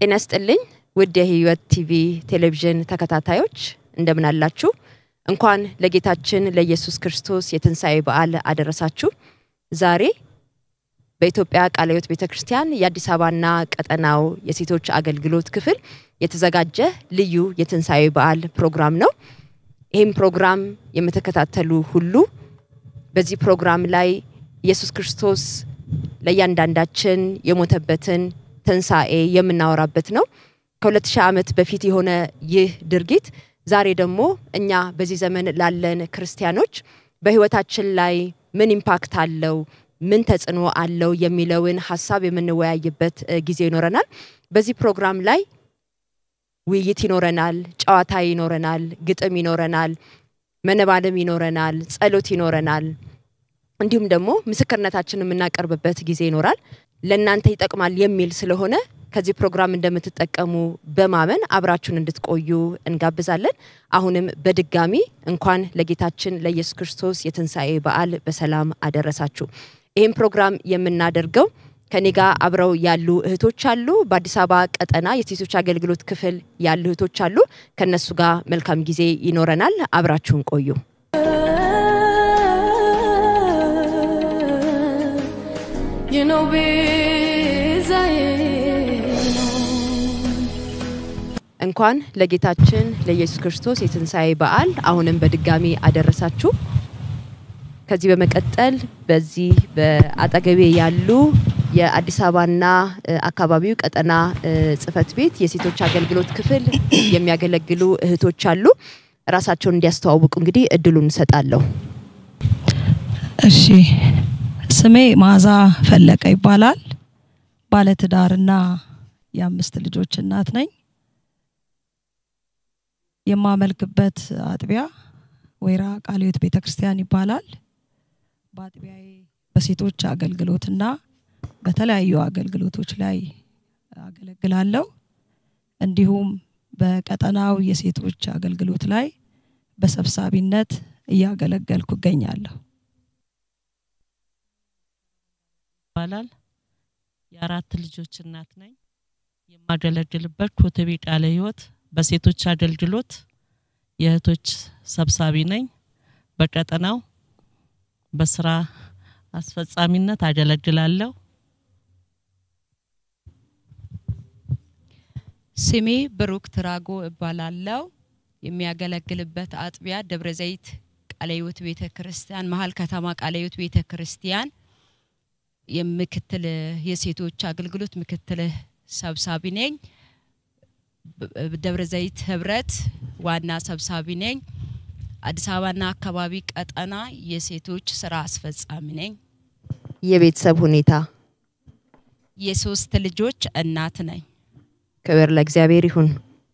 ጤና ይስጥልኝ ውድ የህይወት ቲቪ ቴሌቪዥን ተከታታዮች እንደምን አላችሁ? እንኳን ለጌታችን ለኢየሱስ ክርስቶስ የትንሣኤ በዓል አደረሳችሁ። ዛሬ በኢትዮጵያ ቃለ ሕይወት ቤተ ክርስቲያን የአዲስ አበባና ቀጠናው የሴቶች አገልግሎት ክፍል የተዘጋጀ ልዩ የትንሣኤ በዓል ፕሮግራም ነው። ይህም ፕሮግራም የምትከታተሉ ሁሉ በዚህ ፕሮግራም ላይ ኢየሱስ ክርስቶስ ለእያንዳንዳችን የሞተበትን ትንሣኤ የምናወራበት ነው። ከሁለት ሺህ ዓመት በፊት የሆነ ይህ ድርጊት ዛሬ ደግሞ እኛ በዚህ ዘመን ላለን ክርስቲያኖች በህይወታችን ላይ ምን ኢምፓክት አለው፣ ምን ተጽዕኖ አለው የሚለውን ሀሳብ የምንወያይበት ጊዜ ይኖረናል። በዚህ ፕሮግራም ላይ ውይይት ይኖረናል፣ ጨዋታ ይኖረናል፣ ግጥም ይኖረናል፣ መነባለም ይኖረናል፣ ጸሎት ይኖረናል። እንዲሁም ደግሞ ምስክርነታችን የምናቀርብበት ጊዜ ይኖራል። ለእናንተ ይጠቅማል የሚል ስለሆነ ከዚህ ፕሮግራም እንደምትጠቀሙ በማመን አብራችሁን እንድትቆዩ እንጋብዛለን። አሁንም በድጋሚ እንኳን ለጌታችን ለኢየሱስ ክርስቶስ የትንሣኤ በዓል በሰላም አደረሳችሁ። ይህም ፕሮግራም የምናደርገው ከኔ ጋር አብረው ያሉ እህቶች አሉ። በአዲስ አበባ ቀጠና የሴቶች አገልግሎት ክፍል ያሉ እህቶች አሉ። ከነሱ ጋር መልካም ጊዜ ይኖረናል። አብራችሁን ቆዩ። You know, ቤዛዬ ነው። እንኳን ለጌታችን ለኢየሱስ ክርስቶስ የትንሣኤ በዓል አሁንም በድጋሚ አደረሳችሁ። ከዚህ በመቀጠል በዚህ በአጠገቤ ያሉ የአዲስ አበባና እ፣ አካባቢው ቀጠና እ፣ ጽሕፈት ቤት የሴቶች አገልግሎት ክፍል የሚያገለግሉ እህቶች አሉ። ራሳቸውን እንዲያስተዋውቁ እንግዲህ እድሉን እንሰጣለሁ። እሺ ስሜ መዓዛ ፈለቀ ይባላል። ባለትዳርና የአምስት ልጆች እናት ነኝ። የማመልክበት አጥቢያ ወይራ ቃለ ሕይወት ቤተ ክርስቲያን ይባላል። በአጥቢያዬ በሴቶች አገልግሎትና በተለያዩ አገልግሎቶች ላይ አገለግላለሁ። እንዲሁም በቀጠናው የሴቶች አገልግሎት ላይ በሰብሳቢነት እያገለገልኩ እገኛለሁ። ይባላል። የአራት ልጆች እናት ነኝ። የማገለግልበት ኮተቤ ቃለ ሕይወት በሴቶች አገልግሎት የእህቶች ሰብሳቢ ነኝ። በቀጠናው በስራ አስፈጻሚነት አገለግላለሁ። ስሜ ብሩክ ትራጎ እባላለሁ። የሚያገለግልበት አጥቢያ ደብረ ዘይት ቃለ ሕይወት ቤተ ክርስቲያን መሀል ከተማ ቃለ ሕይወት ቤተ ክርስቲያን የምክትል የሴቶች አገልግሎት ምክትል ሰብሳቢ ነኝ። በ- ደብረ ዘይት ህብረት ዋና ሰብሳቢ ነኝ። አዲስ አበባና አካባቢ ቀጠና የሴቶች ስራ አስፈጻሚ ነኝ። የቤተሰብ ሁኔታ የሶስት ልጆች እናት ነኝ። ክብር ለእግዚአብሔር ይሁን።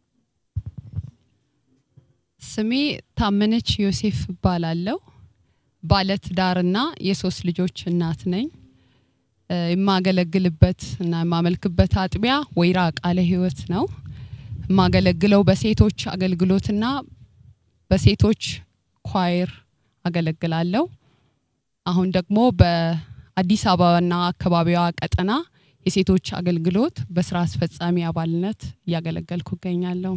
ስሜ ታመነች ዮሴፍ እባላለሁ። ባለትዳርና የሶስት ልጆች እናት ነኝ። እ፣ የማገለግልበት እና የማመልክበት አጥቢያ ወይራ ቃለ ሕይወት ነው። የማገለግለው በሴቶች አገልግሎትና በሴቶች ኳይር አገለግላለሁ። አሁን ደግሞ በአዲስ አበባና አካባቢዋ ቀጠና የሴቶች አገልግሎት በስራ አስፈጻሚ አባልነት እያገለገልኩ እገኛለሁ።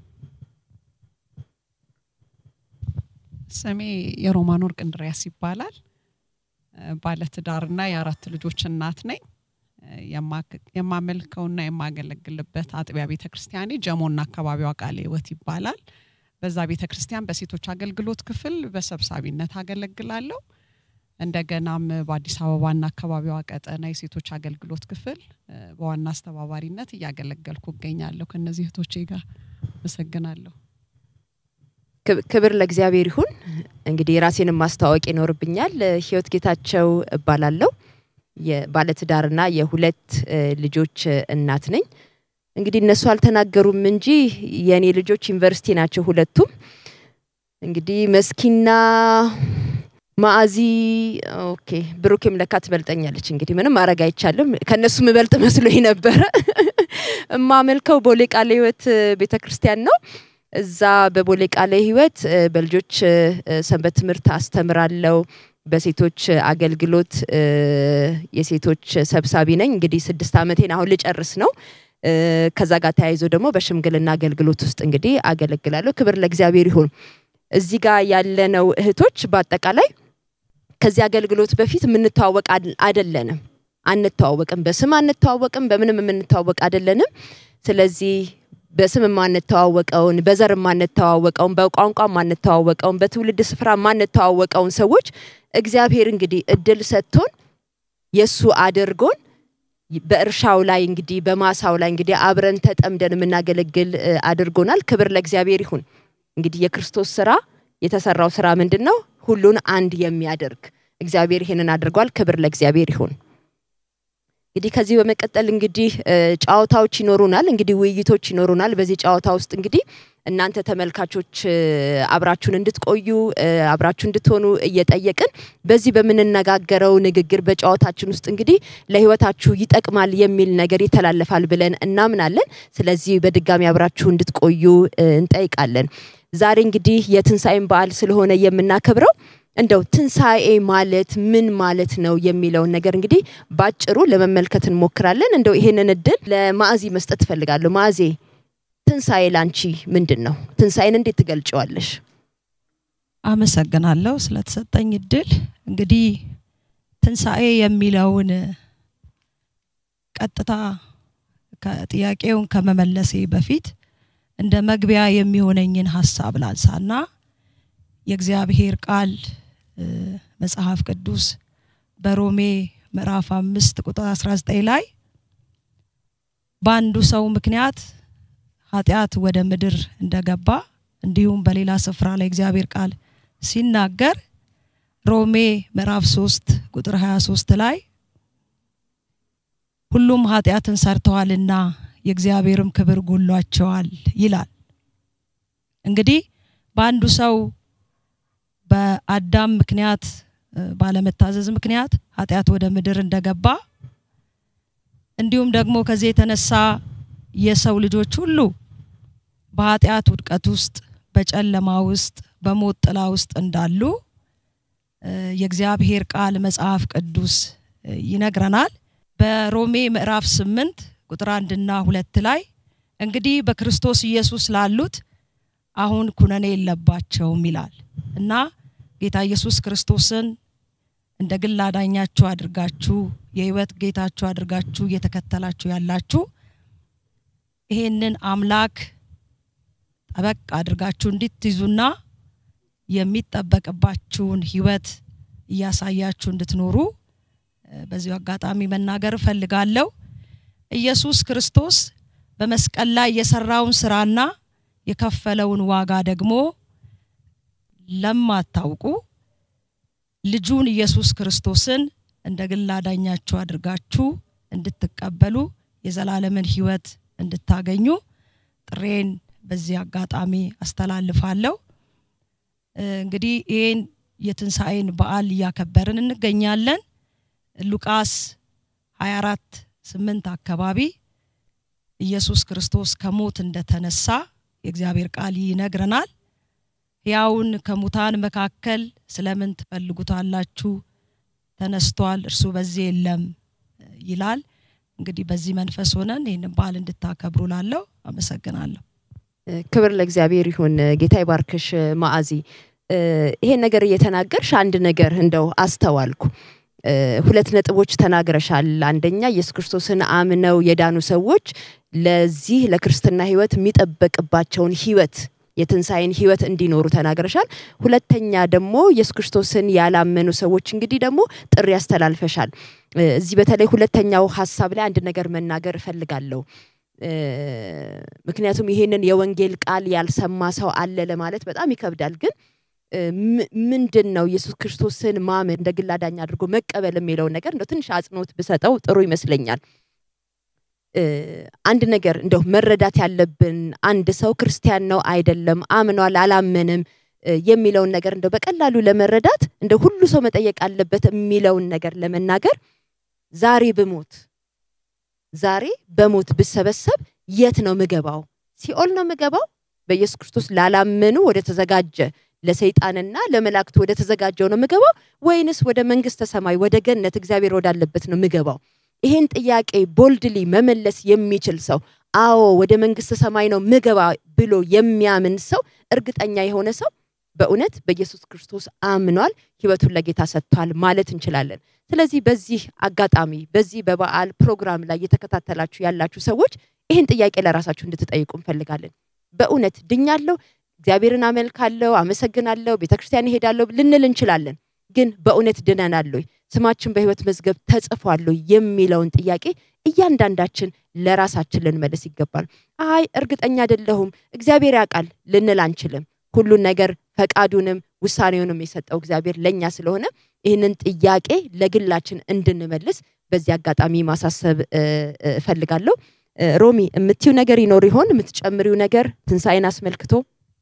ስሜ የሮማን ወርቅ እንድሪያስ ይባላል። እ፣ ባለትዳርና የአራት ልጆች እናት ነኝ። እ፣ የማክ- የማመልከውና የማገለግልበት አጥቢያ ቤተ ክርስቲያኔ ጀሞና አካባቢዋ ቃለ ሕይወት ይባላል። በዛ ቤተ ክርስቲያን በሴቶች አገልግሎት ክፍል በሰብሳቢነት አገለግላለሁ። እንደገናም በአዲስ አበባና አካባቢዋ ቀጠና የሴቶች አገልግሎት ክፍል እ፣ በዋና አስተባባሪነት እያገለገልኩ እገኛለሁ ከእነዚህ እህቶቼ ጋር። አመሰግናለሁ። ክብ- ክብር ለእግዚአብሔር ይሁን። እንግዲህ ራሴንም ማስተዋወቅ ይኖርብኛል። እ፣ ህይወት ጌታቸው እባላለሁ። የባለትዳርና የሁለት እ፣ ልጆች እ፣ እናት ነኝ። እንግዲህ እነሱ አልተናገሩም እንጂ የእኔ ልጆች ዩኒቨርሲቲ ናቸው ሁለቱም። እንግዲህ መስኪና ማአዚ ኦኬ፣ ብሩኬም ለካ ትበልጠኛለች። እንግዲህ ምንም ማድረግ አይቻልም። ከእነሱ ምበልጥ መስሎኝ ነበረ። እማመልከው ቦሌ ቃለ ሕይወት ቤተ ክርስቲያን ነው። እዛ በቦሌ ቃለ ሕይወት እ፣ በልጆች እ፣ ሰንበት ትምህርት አስተምራለሁ። በሴቶች አገልግሎት እ፣ የሴቶች ሰብሳቢ ነኝ። እንግዲህ ስድስት ዓመቴን አሁን ልጨርስ ነው። እ፣ ከዛ ጋር ተያይዞ ደግሞ በሽምግልና አገልግሎት ውስጥ እንግዲህ አገለግላለሁ። ክብር ለእግዚአብሔር ይሁን። እዚህ ጋር ያለነው እህቶች በአጠቃላይ ከዚህ አገልግሎት በፊት የምንተዋወቅ አድ- አይደለንም፣ አንተዋወቅም፣ በስም አንተዋወቅም፣ በምንም የምንተዋወቅ አይደለንም። ስለዚህ በስም የማንተዋወቀውን በዘር የማንተዋወቀውን በቋንቋ የማንተዋወቀውን በትውልድ ስፍራ የማንተዋወቀውን ሰዎች እግዚአብሔር እንግዲህ እድል ሰጥቶን የእሱ አድርጎን በእርሻው ላይ እንግዲህ በማሳው ላይ እንግዲህ አብረን ተጠምደን የምናገለግል እ፣ አድርጎናል። ክብር ለእግዚአብሔር ይሁን። እንግዲህ የክርስቶስ ስራ የተሰራው ስራ ምንድን ነው? ሁሉን አንድ የሚያደርግ እግዚአብሔር ይሄንን አድርጓል። ክብር ለእግዚአብሔር ይሁን። እንግዲህ ከዚህ በመቀጠል እንግዲህ እ፣ ጨዋታዎች ይኖሩናል። እንግዲህ ውይይቶች ይኖሩናል። በዚህ ጨዋታ ውስጥ እንግዲህ እናንተ ተመልካቾች እ፣ አብራችሁን እንድትቆዩ እ፣ አብራችሁ እንድትሆኑ እየጠየቅን በዚህ በምንነጋገረው ንግግር በጨዋታችን ውስጥ እንግዲህ ለህይወታችሁ ይጠቅማል የሚል ነገር ይተላለፋል ብለን እናምናለን። ስለዚህ በድጋሚ አብራችሁ እንድትቆዩ እ፣ እንጠይቃለን። ዛሬ እንግዲህ የትንሣኤን በዓል ስለሆነ የምናከብረው እንደው ትንሣኤ ማለት ምን ማለት ነው የሚለውን ነገር እንግዲህ ባጭሩ ለመመልከት እንሞክራለን። እንደው ይሄንን እድል ለማዕዚ መስጠት እፈልጋለሁ። ማዕዜ ትንሣኤ ላንቺ ምንድን ነው? ትንሣኤን እንዴት ትገልጨዋለሽ? አመሰግናለሁ ስለተሰጠኝ እድል። እንግዲህ ትንሣኤ የሚለውን ቀጥታ ከጥያቄውን ከመመለሴ በፊት እንደ መግቢያ የሚሆነኝን ሀሳብ ላንሳና የእግዚአብሔር ቃል እ፣ መጽሐፍ ቅዱስ በሮሜ ምዕራፍ አምስት ቁጥር 19 ላይ በአንዱ ሰው ምክንያት ኃጢአት ወደ ምድር እንደገባ እንዲሁም በሌላ ስፍራ ላይ እግዚአብሔር ቃል ሲናገር ሮሜ ምዕራፍ 3 ቁጥር 23 ላይ ሁሉም ኃጢአትን ሰርተዋልና የእግዚአብሔርም ክብር ጎሏቸዋል ይላል። እንግዲህ በአንዱ ሰው በአዳም ምክንያት እ፣ ባለመታዘዝ ምክንያት ኃጢአት ወደ ምድር እንደገባ እንዲሁም ደግሞ ከዚህ የተነሳ የሰው ልጆች ሁሉ በኃጢአት ውድቀት ውስጥ በጨለማ ውስጥ በሞት ጥላ ውስጥ እንዳሉ እ፣ የእግዚአብሔር ቃል መጽሐፍ ቅዱስ እ፣ ይነግረናል። በሮሜ ምዕራፍ ስምንት ቁጥር አንድና ሁለት ላይ እንግዲህ በክርስቶስ ኢየሱስ ላሉት አሁን ኩነኔ የለባቸውም ይላል እና ጌታ ኢየሱስ ክርስቶስን እንደ ግል አዳኛችሁ አድርጋችሁ የህይወት ጌታችሁ አድርጋችሁ እየተከተላችሁ ያላችሁ ይሄንን አምላክ ጠበቅ አድርጋችሁ እንድትይዙና የሚጠበቅባችሁን ህይወት እያሳያችሁ እንድትኖሩ እ፣ በዚሁ አጋጣሚ መናገር እፈልጋለሁ። ኢየሱስ ክርስቶስ በመስቀል ላይ የሰራውን ስራና የከፈለውን ዋጋ ደግሞ ለማታውቁ ልጁን ኢየሱስ ክርስቶስን እንደ ግል አዳኛችሁ አድርጋችሁ እንድትቀበሉ የዘላለምን ህይወት እንድታገኙ ጥሬን በዚህ አጋጣሚ አስተላልፋለሁ። እ፣ እንግዲህ ይህን የትንሣኤን በዓል እያከበርን እንገኛለን። ሉቃስ 24 ስምንት አካባቢ ኢየሱስ ክርስቶስ ከሞት እንደተነሳ የእግዚአብሔር ቃል ይነግረናል። ሕያውን ከሙታን መካከል ስለምን ትፈልጉታላችሁ? ተነስቷል፣ እርሱ በዚህ የለም ይላል። እንግዲህ በዚህ መንፈስ ሆነን ይህንን በዓል እንድታከብሩ ላለው አመሰግናለሁ። እ፣ ክብር ለእግዚአብሔር ይሁን። ጌታ ይባርክሽ ማዕዚ። እ፣ ይሄን ነገር እየተናገርሽ አንድ ነገር እንደው አስተዋልኩ። እ፣ ሁለት ነጥቦች ተናግረሻል። አንደኛ ኢየሱስ ክርስቶስን አምነው የዳኑ ሰዎች ለዚህ ለክርስትና ህይወት የሚጠበቅባቸውን ህይወት የትንሣኤን ህይወት እንዲኖሩ ተናግረሻል። ሁለተኛ ደግሞ ኢየሱስ ክርስቶስን ያላመኑ ሰዎች እንግዲህ ደግሞ ጥሪ ያስተላልፈሻል። እ፣ እዚህ በተለይ ሁለተኛው ሀሳብ ላይ አንድ ነገር መናገር እፈልጋለሁ። እ፣ ምክንያቱም ይሄንን የወንጌል ቃል ያልሰማ ሰው አለ ለማለት በጣም ይከብዳል። ግን እ፣ ም- ምንድን ነው ኢየሱስ ክርስቶስን ማመን እንደ ግል አዳኝ አድርጎ መቀበል የሚለውን ነገር እንደው ትንሽ አጽንኦት ብሰጠው ጥሩ ይመስለኛል። እ፣ አንድ ነገር እንደው መረዳት ያለብን አንድ ሰው ክርስቲያን ነው አይደለም፣ አምኗል አላመንም እ፣ የሚለውን ነገር እንደው በቀላሉ ለመረዳት እንደ ሁሉ ሰው መጠየቅ አለበት የሚለውን ነገር ለመናገር ዛሬ ብሞት ዛሬ በሞት ብሰበሰብ የት ነው ምገባው? ሲኦል ነው ምገባው? በኢየሱስ ክርስቶስ ላላመኑ ወደ ተዘጋጀ ለሰይጣንና ለመላእክቱ ወደ ተዘጋጀው ነው ምገባው? ወይንስ ወደ መንግስተ ሰማይ ወደ ገነት እግዚአብሔር ወዳለበት ነው ምገባው? ይሄን ጥያቄ ቦልድሊ መመለስ የሚችል ሰው አዎ ወደ መንግስተ ሰማይ ነው ምገባ ብሎ የሚያምን ሰው እርግጠኛ የሆነ ሰው በእውነት በኢየሱስ ክርስቶስ አምኗል፣ ህይወቱን ለጌታ ሰጥቷል ማለት እንችላለን። ስለዚህ በዚህ አጋጣሚ በዚህ በበዓል ፕሮግራም ላይ እየተከታተላችሁ ያላችሁ ሰዎች ይህን ጥያቄ ለራሳችሁ እንድትጠይቁ እንፈልጋለን። በእውነት ድኛለሁ፣ እግዚአብሔርን አመልካለሁ፣ አመሰግናለሁ፣ ቤተክርስቲያን እሄዳለሁ ልንል እንችላለን። ግን በእውነት ድነናል ወይ? ስማችን በህይወት መዝገብ ተጽፏል ወይ የሚለውን ጥያቄ እያንዳንዳችን ለራሳችን ልንመልስ ይገባል። አይ እርግጠኛ አይደለሁም እግዚአብሔር ያውቃል ልንል አንችልም። ሁሉን ነገር ፈቃዱንም ውሳኔውንም የሰጠው እግዚአብሔር ለእኛ ስለሆነ ይህንን ጥያቄ ለግላችን እንድንመልስ በዚህ አጋጣሚ ማሳሰብ እ፣ እ፣ እፈልጋለሁ። እ፣ ሮሚ የምትዩ ነገር ይኖር ይሆን? የምትጨምሪው ነገር ትንሣኤን አስመልክቶ?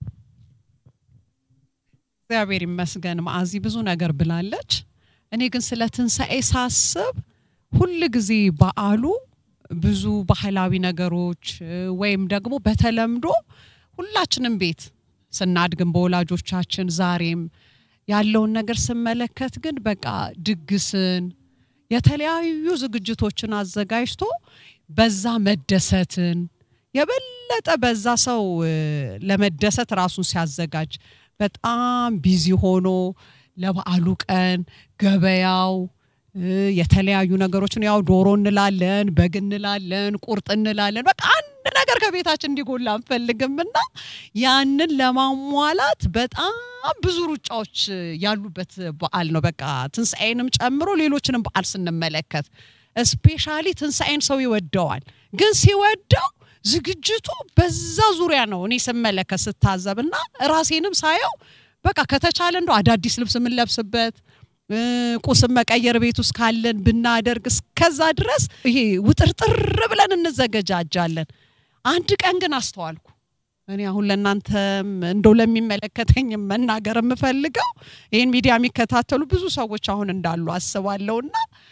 እግዚአብሔር ይመስገን ማዕዚ ብዙ ነገር ብላለች። እኔ ግን ስለ ትንሣኤ ሳስብ ሁል ጊዜ በዓሉ ብዙ ባህላዊ ነገሮች እ፣ ወይም ደግሞ በተለምዶ ሁላችንም ቤት ስናድግም በወላጆቻችን ዛሬም ያለውን ነገር ስመለከት ግን በቃ ድግስን የተለያዩ ዝግጅቶችን አዘጋጅቶ በዛ መደሰትን የበለጠ በዛ ሰው እ፣ ለመደሰት ራሱን ሲያዘጋጅ በጣም ቢዚ ሆኖ ለበዓሉ ቀን ገበያው እ፣ የተለያዩ ነገሮችን ያው ዶሮ እንላለን፣ በግ እንላለን፣ ቁርጥ እንላለን። በቃ አንድ ነገር ከቤታችን እንዲጎላ አንፈልግምና ያንን ለማሟላት በጣም ብዙ ሩጫዎች ያሉበት በዓል ነው። በቃ ትንሣኤንም ጨምሮ ሌሎችንም በዓል ስንመለከት ስፔሻሊ ትንሣኤን ሰው ይወደዋል። ግን ሲወደው ዝግጅቱ በዛ ዙሪያ ነው እኔ ስመለከት ስታዘብ እና ራሴንም ሳየው በቃ ከተቻለ እንደው አዳዲስ ልብስ የምንለብስበት እ፣ ቁስም መቀየር ቤት ውስጥ ካለን ብናደርግ እስከዛ ድረስ ይሄ ውጥርጥር ብለን እንዘገጃጃለን። አንድ ቀን ግን አስተዋልኩ። እኔ አሁን ለእናንተም እንደው ለሚመለከተኝ መናገር የምፈልገው ይህን ሚዲያ የሚከታተሉ ብዙ ሰዎች አሁን እንዳሉ አስባለሁና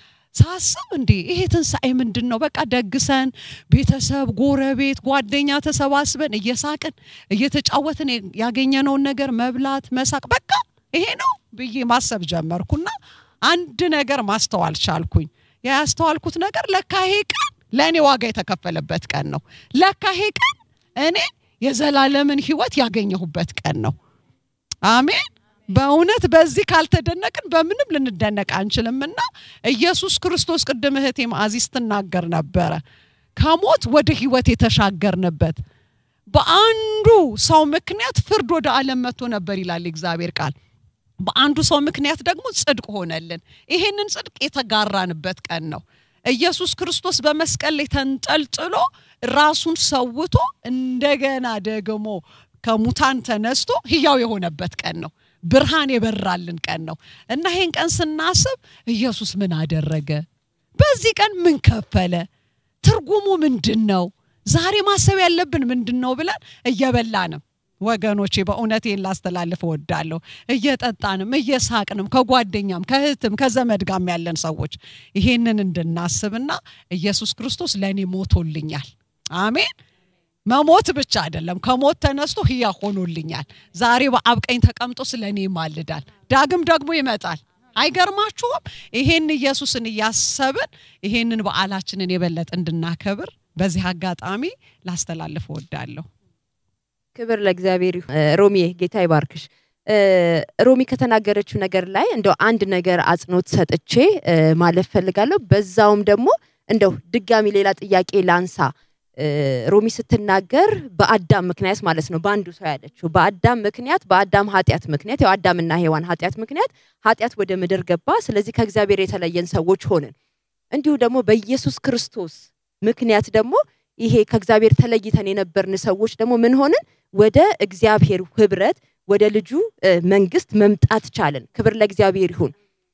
ሳስብ እንዴ ይሄ ትንሣኤ ምንድን ነው? በቃ ደግሰን ቤተሰብ፣ ጎረቤት፣ ጓደኛ ተሰባስበን እየሳቅን እየተጫወትን ያገኘነውን ነገር መብላት፣ መሳቅ በቃ ይሄ ነው ብዬ ማሰብ ጀመርኩና አንድ ነገር ማስተዋል ቻልኩኝ። ያ ያስተዋልኩት ነገር ለካ ይሄ ቀን ለእኔ ዋጋ የተከፈለበት ቀን ነው። ለካ ይሄ ቀን እኔ የዘላለምን ሕይወት ያገኘሁበት ቀን ነው። አሜን። በእውነት በዚህ ካልተደነቅን በምንም ልንደነቅ አንችልምና ኢየሱስ ክርስቶስ ቅድም እህቴ ማዕዚ ስትናገር ነበረ ከሞት ወደ ሕይወት የተሻገርንበት በአንዱ ሰው ምክንያት ፍርድ ወደ ዓለም መጥቶ ነበር ይላል የእግዚአብሔር ቃል። በአንዱ ሰው ምክንያት ደግሞ ጽድቅ ሆነልን። ይሄንን ጽድቅ የተጋራንበት ቀን ነው። ኢየሱስ ክርስቶስ በመስቀል ላይ ተንጠልጥሎ ራሱን ሰውቶ እንደገና ደግሞ ከሙታን ተነስቶ ህያው የሆነበት ቀን ነው። ብርሃን የበራልን ቀን ነው እና ይሄን ቀን ስናስብ ኢየሱስ ምን አደረገ? በዚህ ቀን ምን ከፈለ? ትርጉሙ ምንድን ነው? ዛሬ ማሰብ ያለብን ምንድን ነው ብለን እየበላንም ወገኖቼ በእውነት ይህን ላስተላልፍ እወዳለሁ። እየጠጣንም እየሳቅንም ከጓደኛም ከእህትም ከዘመድ ጋም ያለን ሰዎች ይሄንን እንድናስብና ኢየሱስ ክርስቶስ ለእኔ ሞቶልኛል። አሜን። መሞት ብቻ አይደለም፣ ከሞት ተነስቶ ህያ ሆኖልኛል። ዛሬ በአብ ቀኝ ተቀምጦ ስለ እኔ ይማልዳል። ዳግም ደግሞ ይመጣል። አይገርማችሁም? ይሄን ኢየሱስን እያሰብን ይሄንን በዓላችንን የበለጠ እንድናከብር በዚህ አጋጣሚ ላስተላልፍ እወዳለሁ። ክብር ለእግዚአብሔር ይሁን። እ፣ ሮሚዬ ጌታ ይባርክሽ። እ፣ ሮሚ ከተናገረችው ነገር ላይ እንደው አንድ ነገር አጽንኦት ሰጥቼ እ፣ ማለፍ ፈልጋለሁ። በዛውም ደግሞ እንደው ድጋሚ ሌላ ጥያቄ ላንሳ። እ፣ ሮሚ ስትናገር በአዳም ምክንያት ማለት ነው በአንዱ ሰው ያለችው በአዳም ምክንያት በአዳም ኃጢአት ምክንያት ያው አዳምና ሔዋን ኃጢአት ምክንያት ኃጢአት ወደ ምድር ገባ። ስለዚህ ከእግዚአብሔር የተለየን ሰዎች ሆንን። እንዲሁ ደግሞ በኢየሱስ ክርስቶስ ምክንያት ደግሞ ይሄ ከእግዚአብሔር ተለይተን የነበርን ሰዎች ደግሞ ምን ሆንን? ወደ እግዚአብሔር ህብረት ወደ ልጁ እ፣ መንግስት መምጣት ቻለን። ክብር ለእግዚአብሔር ይሁን።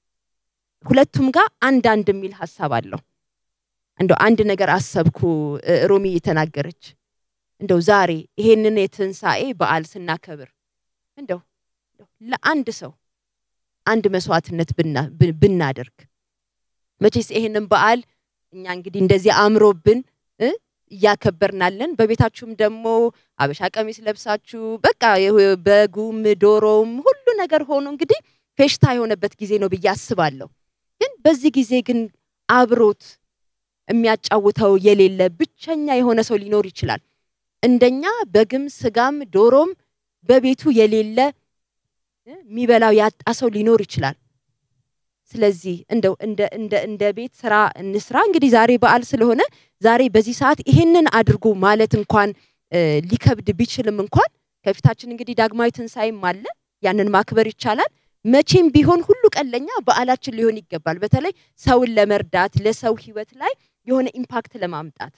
ሁለቱም ጋር አንድ አንድ የሚል ሀሳብ አለው። እንደው አንድ ነገር አሰብኩ። እ፣ ሮሚ የተናገረች እንደው ዛሬ ይሄንን የትንሣኤ በዓል ስናከብር እንደው እንደው ለአንድ ሰው አንድ መስዋዕትነት ብና- ብ- ብናደርግ መቼስ ይሄንን በዓል እኛ እንግዲህ እንደዚህ አምሮብን እ፣ እያከበርናለን። በቤታችሁም ደግሞ አበሻ ቀሚስ ለብሳችሁ በቃ ይሄ በጉም ዶሮውም ሁሉ ነገር ሆኖ እንግዲህ ፌሽታ የሆነበት ጊዜ ነው ብዬ አስባለሁ። ግን በዚህ ጊዜ ግን አብሮት የሚያጫውተው የሌለ ብቸኛ የሆነ ሰው ሊኖር ይችላል። እንደኛ በግም ስጋም ዶሮም በቤቱ የሌለ እ፣ የሚበላው ያጣ ሰው ሊኖር ይችላል። ስለዚህ እንደው እንደ እንደ እንደ ቤት ስራ እንስራ። እንግዲህ ዛሬ በዓል ስለሆነ ዛሬ በዚህ ሰዓት ይሄንን አድርጉ ማለት እንኳን እ፣ ሊከብድ ቢችልም እንኳን ከፊታችን እንግዲህ ዳግማዊ ትንሣኤም አለ። ያንን ማክበር ይቻላል። መቼም ቢሆን ሁሉ ቀን ለኛ በዓላችን ሊሆን ይገባል። በተለይ ሰውን ለመርዳት ለሰው ህይወት ላይ የሆነ ኢምፓክት ለማምጣት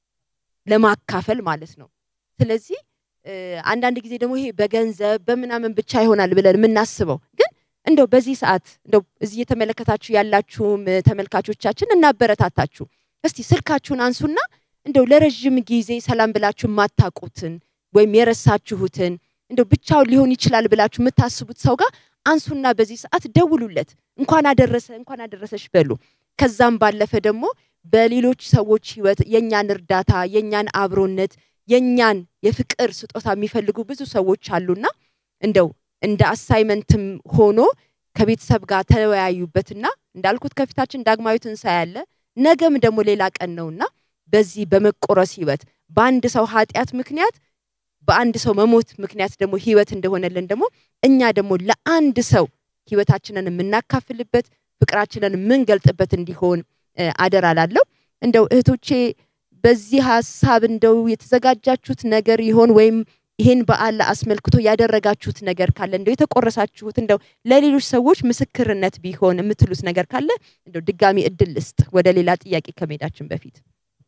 ለማካፈል ማለት ነው። ስለዚህ እ፣ አንዳንድ ጊዜ ደግሞ ይሄ በገንዘብ በምናምን ብቻ ይሆናል ብለን የምናስበው ግን እንደው በዚህ ሰዓት እንደው እዚህ እየተመለከታችሁ ያላችሁም እ፣ ተመልካቾቻችን እናበረታታችሁ። እስቲ ስልካችሁን አንሱና እንደው ለረዥም ጊዜ ሰላም ብላችሁ የማታውቁትን ወይም የረሳችሁትን እንደው ብቻውን ሊሆን ይችላል ብላችሁ የምታስቡት ሰው ጋር አንሱና በዚህ ሰዓት ደውሉለት። እንኳን አደረሰ እንኳን አደረሰሽ በሉ። ከዛም ባለፈ ደግሞ በሌሎች ሰዎች ህይወት የኛን እርዳታ የኛን አብሮነት የኛን የፍቅር ስጦታ የሚፈልጉ ብዙ ሰዎች አሉና እንደው እንደ አሳይመንትም ሆኖ ከቤተሰብ ጋር ተወያዩበትና እንዳልኩት ከፊታችን ዳግማዊ ትንሣኤ አለ። ነገም ደግሞ ሌላ ቀን ነውና በዚህ በመቆረስ ህይወት በአንድ ሰው ኃጢአት ምክንያት በአንድ ሰው መሞት ምክንያት ደግሞ ህይወት እንደሆነልን ደግሞ እኛ ደግሞ ለአንድ ሰው ህይወታችንን የምናካፍልበት ፍቅራችንን የምንገልጥበት እንዲሆን እ፣ አደራ ላለው እንደው እህቶቼ በዚህ ሀሳብ እንደው የተዘጋጃችሁት ነገር ይሆን ወይም ይሄን በዓል አስመልክቶ ያደረጋችሁት ነገር ካለ እንደው የተቆረሳችሁት እንደው ለሌሎች ሰዎች ምስክርነት ቢሆን የምትሉት ነገር ካለ እንደው ድጋሚ እድል ልስጥ ወደ ሌላ ጥያቄ ከመሄዳችን በፊት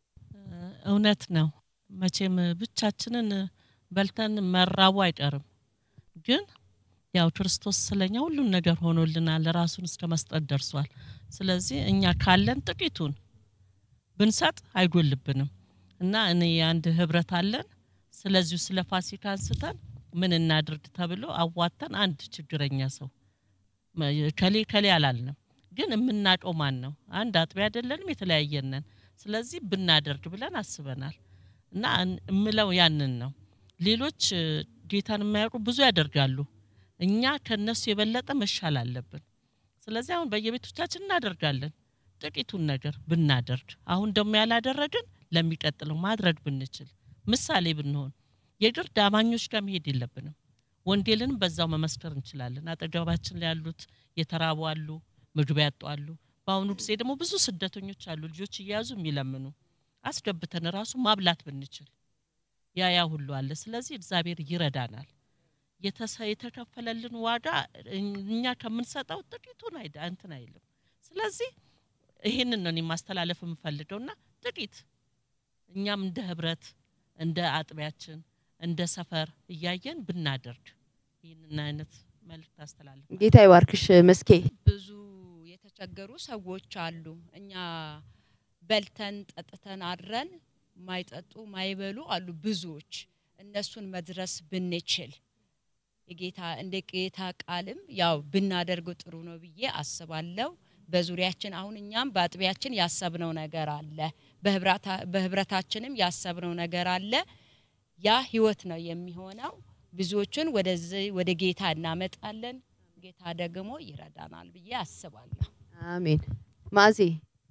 እውነት ነው። መቼም ብቻችንን በልተን መራቡ አይቀርም። ግን ያው ክርስቶስ ስለኛ ሁሉን ነገር ሆኖልናል፣ ራሱን እስከ መስጠት ደርሷል። ስለዚህ እኛ ካለን ጥቂቱን ብንሰጥ አይጎልብንም እና እኔ አንድ ህብረት አለን። ስለዚሁ ስለ ፋሲካ አንስተን ምን እናድርግ ተብሎ አዋተን አንድ ችግረኛ ሰው መ- ከሌ ከሌ አላልንም፣ ግን የምናውቀው ማን ነው? አንድ አጥቢያ አይደለንም፣ የተለያየን ነን። ስለዚህ ብናደርግ ብለን አስበናል እና እን- እምለው ያንን ነው። ሌሎች እ፣ ጌታን የማያውቁ ብዙ ያደርጋሉ። እኛ ከነሱ የበለጠ መሻል አለብን። ስለዚህ አሁን በየቤቶቻችን እናደርጋለን። ጥቂቱን ነገር ብናደርግ አሁን ደግሞ ያላደረግን ለሚቀጥለው ማድረግ ብንችል ምሳሌ ብንሆን የግድ አማኞች ጋር መሄድ የለብንም። ወንጌልንም በዛው መመስከር እንችላለን። አጠገባችን ላይ ያሉት የተራቡ አሉ፣ ምግብ ያጡ አሉ። በአሁኑ ጊዜ ደግሞ ብዙ ስደተኞች አሉ፣ ልጆች እየያዙ የሚለምኑ አስገብተን ራሱ ማብላት ብንችል ያ ያ ሁሉ አለ። ስለዚህ እግዚአብሔር ይረዳናል። የተሰ- የተከፈለልን ዋጋ እኛ ከምንሰጠው ጥቂቱን አይደ እንትን አይልም። ስለዚህ ይሄንን ነው እኔ ማስተላለፍ የምፈልገውና ጥቂት እኛም እንደ ህብረት እንደ አጥቢያችን እንደ ሰፈር እያየን ብናደርግ ይህንን አይነት መልእክት አስተላለፍ ጌታ ይባርክሽ መስኬ። ብዙ የተቸገሩ ሰዎች አሉ። እኛ በልተን ጠጥተን አድረን ማይጠጡ ማይበሉ አሉ ብዙዎች። እነሱን መድረስ ብንችል የጌታ እንደ ጌታ ቃልም ያው ብናደርገው ጥሩ ነው ብዬ አስባለሁ። በዙሪያችን አሁን እኛም በአጥቢያችን ያሰብነው ነገር አለ፣ በህብራታ- በህብረታችንም ያሰብነው ነገር አለ። ያ ህይወት ነው የሚሆነው። ብዙዎችን ወደዚህ ወደ ጌታ እናመጣለን። ጌታ ደግሞ ይረዳናል ብዬ አስባለሁ። አሜን። ማዕዜ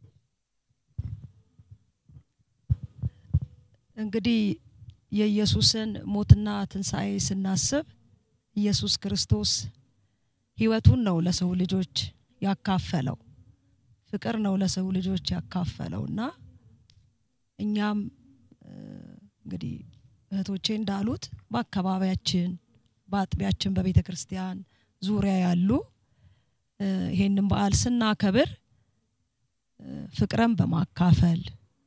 እንግዲህ የኢየሱስን ሞትና ትንሣኤ ስናስብ ኢየሱስ ክርስቶስ ህይወቱን ነው ለሰው ልጆች ያካፈለው፣ ፍቅር ነው ለሰው ልጆች ያካፈለው እና እኛም እ፣ እንግዲህ እህቶቼ እንዳሉት በአካባቢያችን በአጥቢያችን በቤተ ክርስቲያን ዙሪያ ያሉ እ፣ ይሄንን በዓል ስናከብር እ፣ ፍቅርን በማካፈል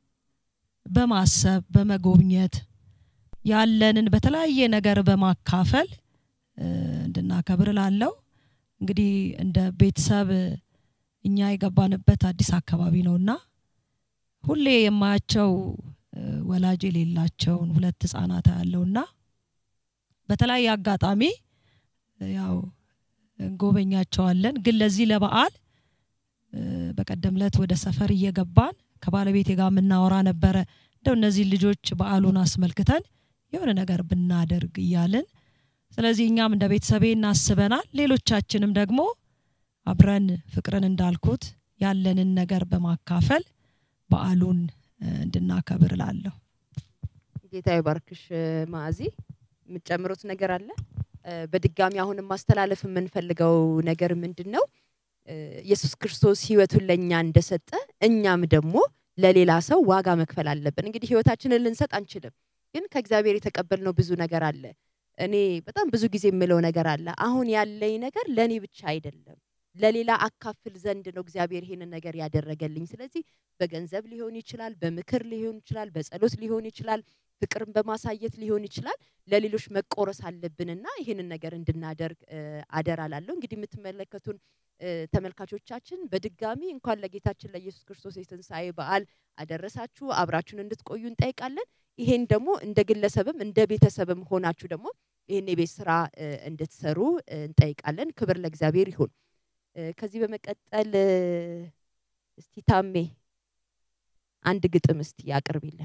በማሰብ በመጎብኘት ያለንን በተለያየ ነገር በማካፈል እ፣ እንድናከብር ላለው እንግዲህ እንደ ቤተሰብ እኛ የገባንበት አዲስ አካባቢ ነውና ሁሌ የማያቸው እ፣ ወላጅ የሌላቸውን ሁለት ህጻናት ያለውና በተለያየ አጋጣሚ እ፣ ያው እንጎበኛቸዋለን። ግን ለዚህ ለበዓል እ፣ በቀደም ለት ወደ ሰፈር እየገባን ከባለቤቴ ጋር የምናወራ ነበረ። እንደው እነዚህ ልጆች በዓሉን አስመልክተን የሆነ ነገር ብናደርግ እያልን ስለዚህ እኛም እንደ ቤተሰቤ እናስበናል። ሌሎቻችንም ደግሞ አብረን ፍቅርን እንዳልኩት ያለንን ነገር በማካፈል በዓሉን እ፣ እንድናከብር እላለሁ። ጌታ ይባርክሽ ማዕዚ። የምትጨምሩት ነገር አለ? እ፣ በድጋሚ አሁንም ማስተላለፍ የምንፈልገው ነገር ምንድን ነው? እ፣ ኢየሱስ ክርስቶስ ህይወቱን ለእኛ እንደሰጠ እኛም ደግሞ ለሌላ ሰው ዋጋ መክፈል አለብን። እንግዲህ ህይወታችንን ልንሰጥ አንችልም፣ ግን ከእግዚአብሔር የተቀበልነው ብዙ ነገር አለ። እኔ በጣም ብዙ ጊዜ የምለው ነገር አለ። አሁን ያለኝ ነገር ለእኔ ብቻ አይደለም፣ ለሌላ አካፍል ዘንድ ነው እግዚአብሔር ይሄንን ነገር ያደረገልኝ። ስለዚህ በገንዘብ ሊሆን ይችላል፣ በምክር ሊሆን ይችላል፣ በጸሎት ሊሆን ይችላል፣ ፍቅርን በማሳየት ሊሆን ይችላል። ለሌሎች መቆረስ አለብንና ይህንን ነገር እንድናደርግ እ፣ አደራ ላለሁ። እንግዲህ የምትመለከቱን እ፣ ተመልካቾቻችን በድጋሚ እንኳን ለጌታችን ለኢየሱስ ክርስቶስ የትንሣኤ በዓል አደረሳችሁ። አብራችሁን እንድትቆዩ እንጠይቃለን። ይሄን ደግሞ እንደ ግለሰብም እንደ ቤተሰብም ሆናችሁ ደግሞ ይህን የቤት ስራ እ፣ እንድትሰሩ እ፣ እንጠይቃለን። ክብር ለእግዚአብሔር ይሁን። እ፣ ከዚህ በመቀጠል እ፣ እስቲ ታሜ አንድ ግጥም እስቲ ያቅርቢልን።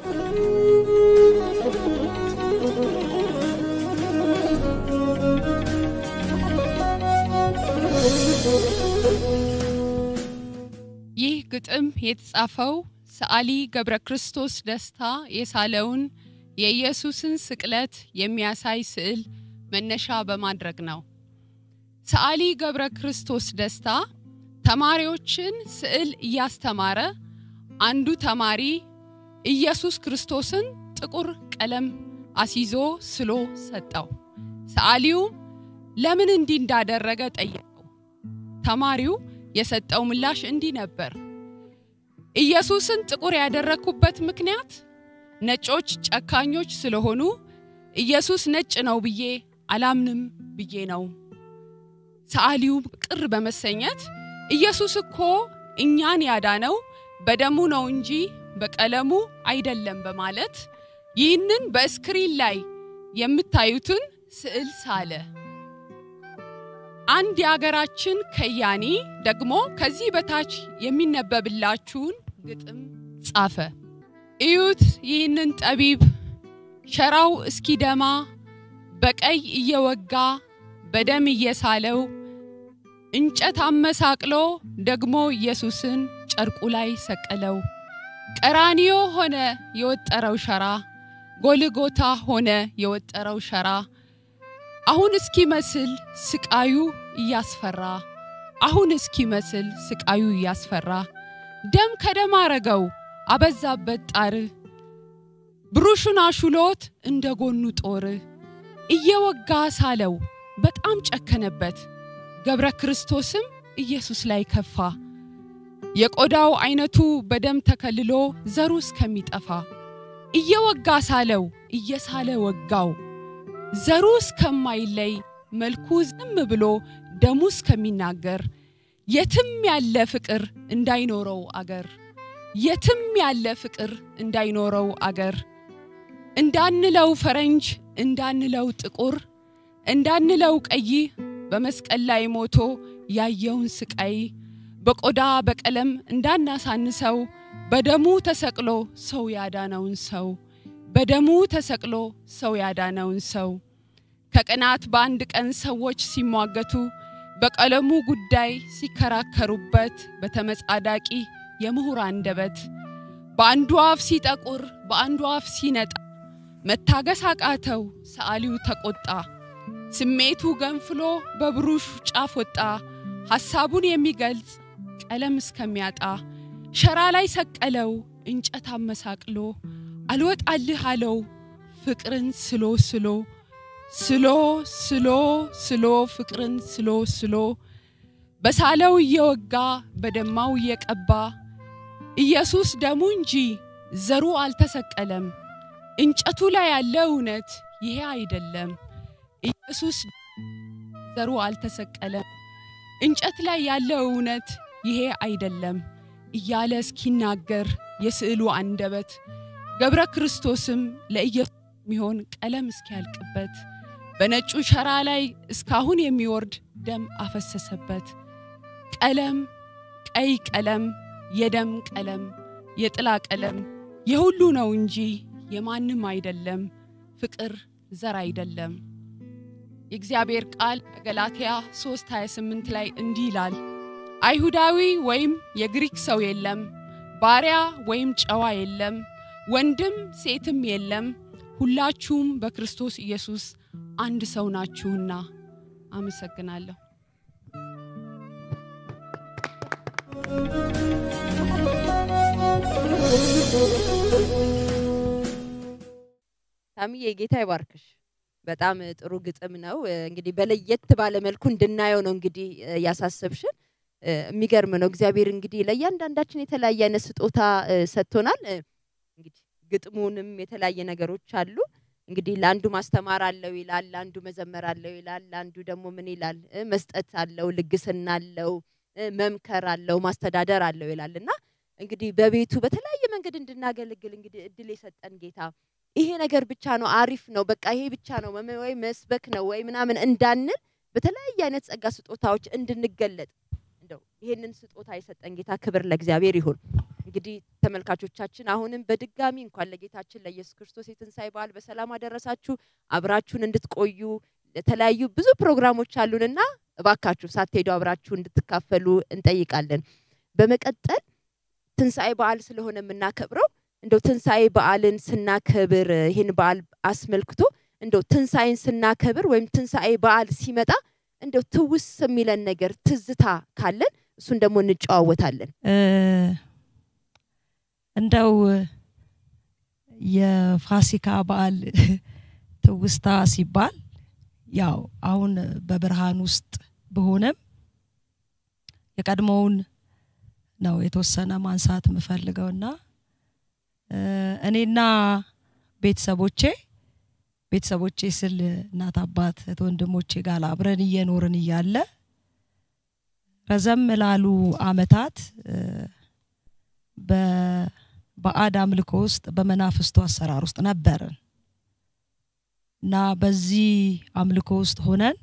ይህ ግጥም የተጻፈው ሰዓሊ ገብረ ክርስቶስ ደስታ የሳለውን የኢየሱስን ስቅለት የሚያሳይ ስዕል መነሻ በማድረግ ነው። ሰዓሊ ገብረ ክርስቶስ ደስታ ተማሪዎችን ስዕል እያስተማረ አንዱ ተማሪ ኢየሱስ ክርስቶስን ጥቁር ቀለም አስይዞ ስሎ ሰጠው። ሰዓሊውም ለምን እንዲህ እንዳደረገ ጠየቀው። ተማሪው የሰጠው ምላሽ እንዲህ ነበር። ኢየሱስን ጥቁር ያደረግኩበት ምክንያት ነጮች ጨካኞች ስለሆኑ ኢየሱስ ነጭ ነው ብዬ አላምንም ብዬ ነው። ሰዓሊው ቅር በመሰኘት ኢየሱስ እኮ እኛን ያዳነው በደሙ ነው እንጂ በቀለሙ አይደለም በማለት ይህንን በስክሪን ላይ የምታዩትን ስዕል ሳለ። አንድ የሀገራችን ከያኒ ደግሞ ከዚህ በታች የሚነበብላችሁን ግጥም ጻፈ። እዩት ይህንን ጠቢብ ሸራው እስኪደማ በቀይ እየወጋ በደም እየሳለው እንጨት አመሳቅሎ ደግሞ ኢየሱስን ጨርቁ ላይ ሰቀለው። ቀራኒዮ ሆነ የወጠረው ሸራ፣ ጎልጎታ ሆነ የወጠረው ሸራ። አሁን እስኪመስል ስቃዩ እያስፈራ፣ አሁን እስኪመስል ስቃዩ እያስፈራ። ደም ከደም አረገው አበዛበት ጣር፣ ብሩሹን አሹሎት እንደ ጎኑ ጦር እየወጋ ሳለው በጣም ጨከነበት። ገብረ ክርስቶስም ኢየሱስ ላይ ከፋ። የቆዳው አይነቱ በደም ተከልሎ ዘሩ እስከሚጠፋ እየወጋ ሳለው እየሳለ ወጋው። ዘሩ እስከማይለይ መልኩ ዝም ብሎ ደሙ እስከሚናገር የትም ያለ ፍቅር እንዳይኖረው አገር የትም ያለ ፍቅር እንዳይኖረው አገር እንዳንለው ፈረንጅ እንዳንለው ጥቁር እንዳንለው ቀይ በመስቀል ላይ ሞቶ ያየውን ስቃይ በቆዳ በቀለም እንዳናሳንሰው በደሙ ተሰቅሎ ሰው ያዳነውን ሰው በደሙ ተሰቅሎ ሰው ያዳነውን ሰው ከቀናት በአንድ ቀን ሰዎች ሲሟገቱ በቀለሙ ጉዳይ ሲከራከሩበት በተመጻዳቂ የምሁር አንደበት በአንዱ አፍ ሲጠቁር በአንዱ አፍ ሲነጣ መታገስ አቃተው ሰዓሊው ተቆጣ። ስሜቱ ገንፍሎ በብሩሽ ጫፍ ወጣ ሐሳቡን የሚገልጽ ቀለም እስከሚያጣ ሸራ ላይ ሰቀለው እንጨት አመሳቅሎ አልወጣልህ አለው ፍቅርን ስሎ ስሎ ስሎ ስሎ ስሎ ፍቅርን ስሎ ስሎ በሳለው እየወጋ በደማው እየቀባ ኢየሱስ ደሙ እንጂ ዘሩ አልተሰቀለም። እንጨቱ ላይ ያለ እውነት ይሄ አይደለም። ኢየሱስ ዘሩ አልተሰቀለም። እንጨት ላይ ያለው እውነት ይሄ አይደለም እያለ እስኪናገር የስዕሉ አንደበት ገብረ ክርስቶስም ለኢየሱስ የሚሆን ቀለም እስኪያልቅበት በነጩ ሸራ ላይ እስካሁን የሚወርድ ደም አፈሰሰበት። ቀለም ቀይ ቀለም፣ የደም ቀለም፣ የጥላ ቀለም የሁሉ ነው እንጂ የማንም አይደለም። ፍቅር ዘር አይደለም። የእግዚአብሔር ቃል በገላትያ 3:28 ላይ እንዲህ ይላል፣ አይሁዳዊ ወይም የግሪክ ሰው የለም፣ ባሪያ ወይም ጨዋ የለም፣ ወንድም ሴትም የለም፣ ሁላችሁም በክርስቶስ ኢየሱስ አንድ ሰው ናችሁና። አመሰግናለሁ። ታምዬ ጌታ ይባርክሽ። በጣም ጥሩ ግጥም ነው። እ፣ እንግዲህ በለየት ባለ መልኩ እንድናየው ነው እንግዲህ እ፣ ያሳሰብሽን። እ፣ የሚገርም ነው። እግዚአብሔር እንግዲህ ለእያንዳንዳችን የተለያየ አይነት ስጦታ እ፣ ሰጥቶናል። እ፣ እንግዲህ ግጥሙንም የተለያየ ነገሮች አሉ። እንግዲህ ለአንዱ ማስተማር አለው ይላል፣ ለአንዱ መዘመር አለው ይላል፣ ለአንዱ ደግሞ ምን ይላል እ፣ መስጠት አለው፣ ልግስና አለው፣ እ፣ መምከር አለው፣ ማስተዳደር አለው ይላል እና እንግዲህ በቤቱ በተለያየ መንገድ እንድናገለግል እንግዲህ እድል የሰጠን ጌታ ይሄ ነገር ብቻ ነው አሪፍ ነው በቃ ይሄ ብቻ ነው መመ- ወይ መስበክ ነው ወይ ምናምን እንዳንል በተለያየ አይነት ጸጋ ስጦታዎች እንድንገለጥ እንደው ይሄንን ስጦታ የሰጠን ጌታ ክብር ለእግዚአብሔር ይሁን። እንግዲህ ተመልካቾቻችን አሁንም በድጋሚ እንኳን ለጌታችን ለኢየሱስ ክርስቶስ የትንሣኤ በዓል በሰላም አደረሳችሁ። አብራችሁን እንድትቆዩ የተለያዩ ብዙ ፕሮግራሞች አሉንና እባካችሁ ሳትሄዱ አብራችሁ እንድትካፈሉ እንጠይቃለን። በመቀጠል ትንሣኤ በዓል ስለሆነ የምናከብረው እንደው ትንሣኤ በዓልን ስናከብር ይህን በዓል አስመልክቶ እንደው ትንሣኤን ስናከብር ወይም ትንሣኤ በዓል ሲመጣ እንደው ትውስ የሚለን ነገር ትዝታ ካለን እሱን ደግሞ እንጨዋወታለን። እ፣ እንደው የፋሲካ በዓል ትውስታ ሲባል ያው አሁን በብርሃን ውስጥ ብሆንም የቀድሞውን ነው የተወሰነ ማንሳት የምፈልገውና እ፣ እኔና ቤተሰቦቼ ቤተሰቦቼ ስል እናት አባት እህት ወንድሞቼ ጋር አብረን እየኖርን እያለ ረዘም ላሉ አመታት እ፣ በባዕድ አምልኮ ውስጥ በመናፍስቱ አሰራር ውስጥ ነበርን እና በዚህ አምልኮ ውስጥ ሆነን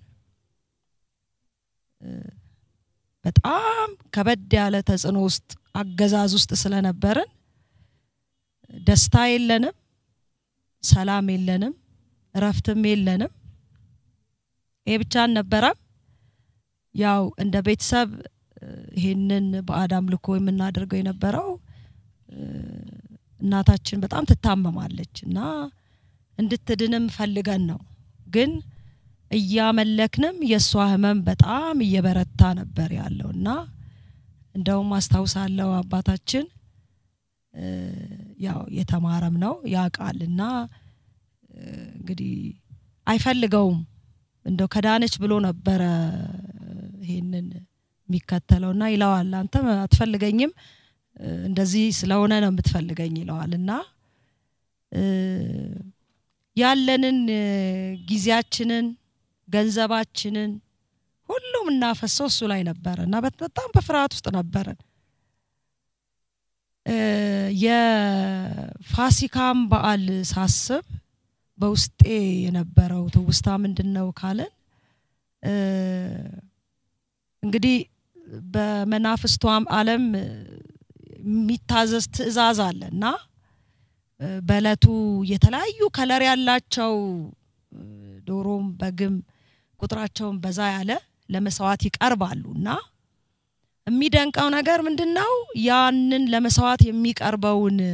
እ፣ በጣም ከበድ ያለ ተጽዕኖ ውስጥ አገዛዝ ውስጥ ስለነበርን ደስታ የለንም፣ ሰላም የለንም፣ እረፍትም የለንም። ይሄ ብቻ አልነበረም። ያው እንደ ቤተሰብ እ፣ ይሄንን ባዕድ አምልኮ የምናደርገው የነበረው እ፣ እናታችን በጣም ትታመማለች እና እንድትድንም ፈልገን ነው። ግን እያመለክንም የእሷ ህመም በጣም እየበረታ ነበር ያለው እና እንደውም አስታውሳለሁ አባታችን እ፣ ያው የተማረም ነው ያውቃል እና እ፣ እንግዲህ አይፈልገውም እንደው ከዳነች ብሎ ነበረ ይሄንን የሚከተለው እና ይለዋል አንተ አትፈልገኝም እ፣ እንደዚህ ስለሆነ ነው የምትፈልገኝ ይለዋል እና እ፣ ያለንን እ፣ ጊዜያችንን ገንዘባችንን ሁሉም እናፈሰው እሱ ላይ ነበረ እና በት- በጣም በፍርሃት ውስጥ ነበረን። እ፣ የፋሲካም በዓል ሳስብ በውስጤ የነበረው ትውስታ ምንድን ነው ካለን እ፣ እንግዲህ በመናፍስቷም ዓለም እ፣ የሚታዘዝ ትእዛዝ አለ እና እ፣ በእለቱ የተለያዩ ከለር ያላቸው እ፣ ዶሮም በግም ቁጥራቸውን በዛ ያለ ለመስዋዕት ይቀርባሉ እና የሚደንቀው ነገር ምንድን ነው? ያንን ለመስዋዕት የሚቀርበውን እ፣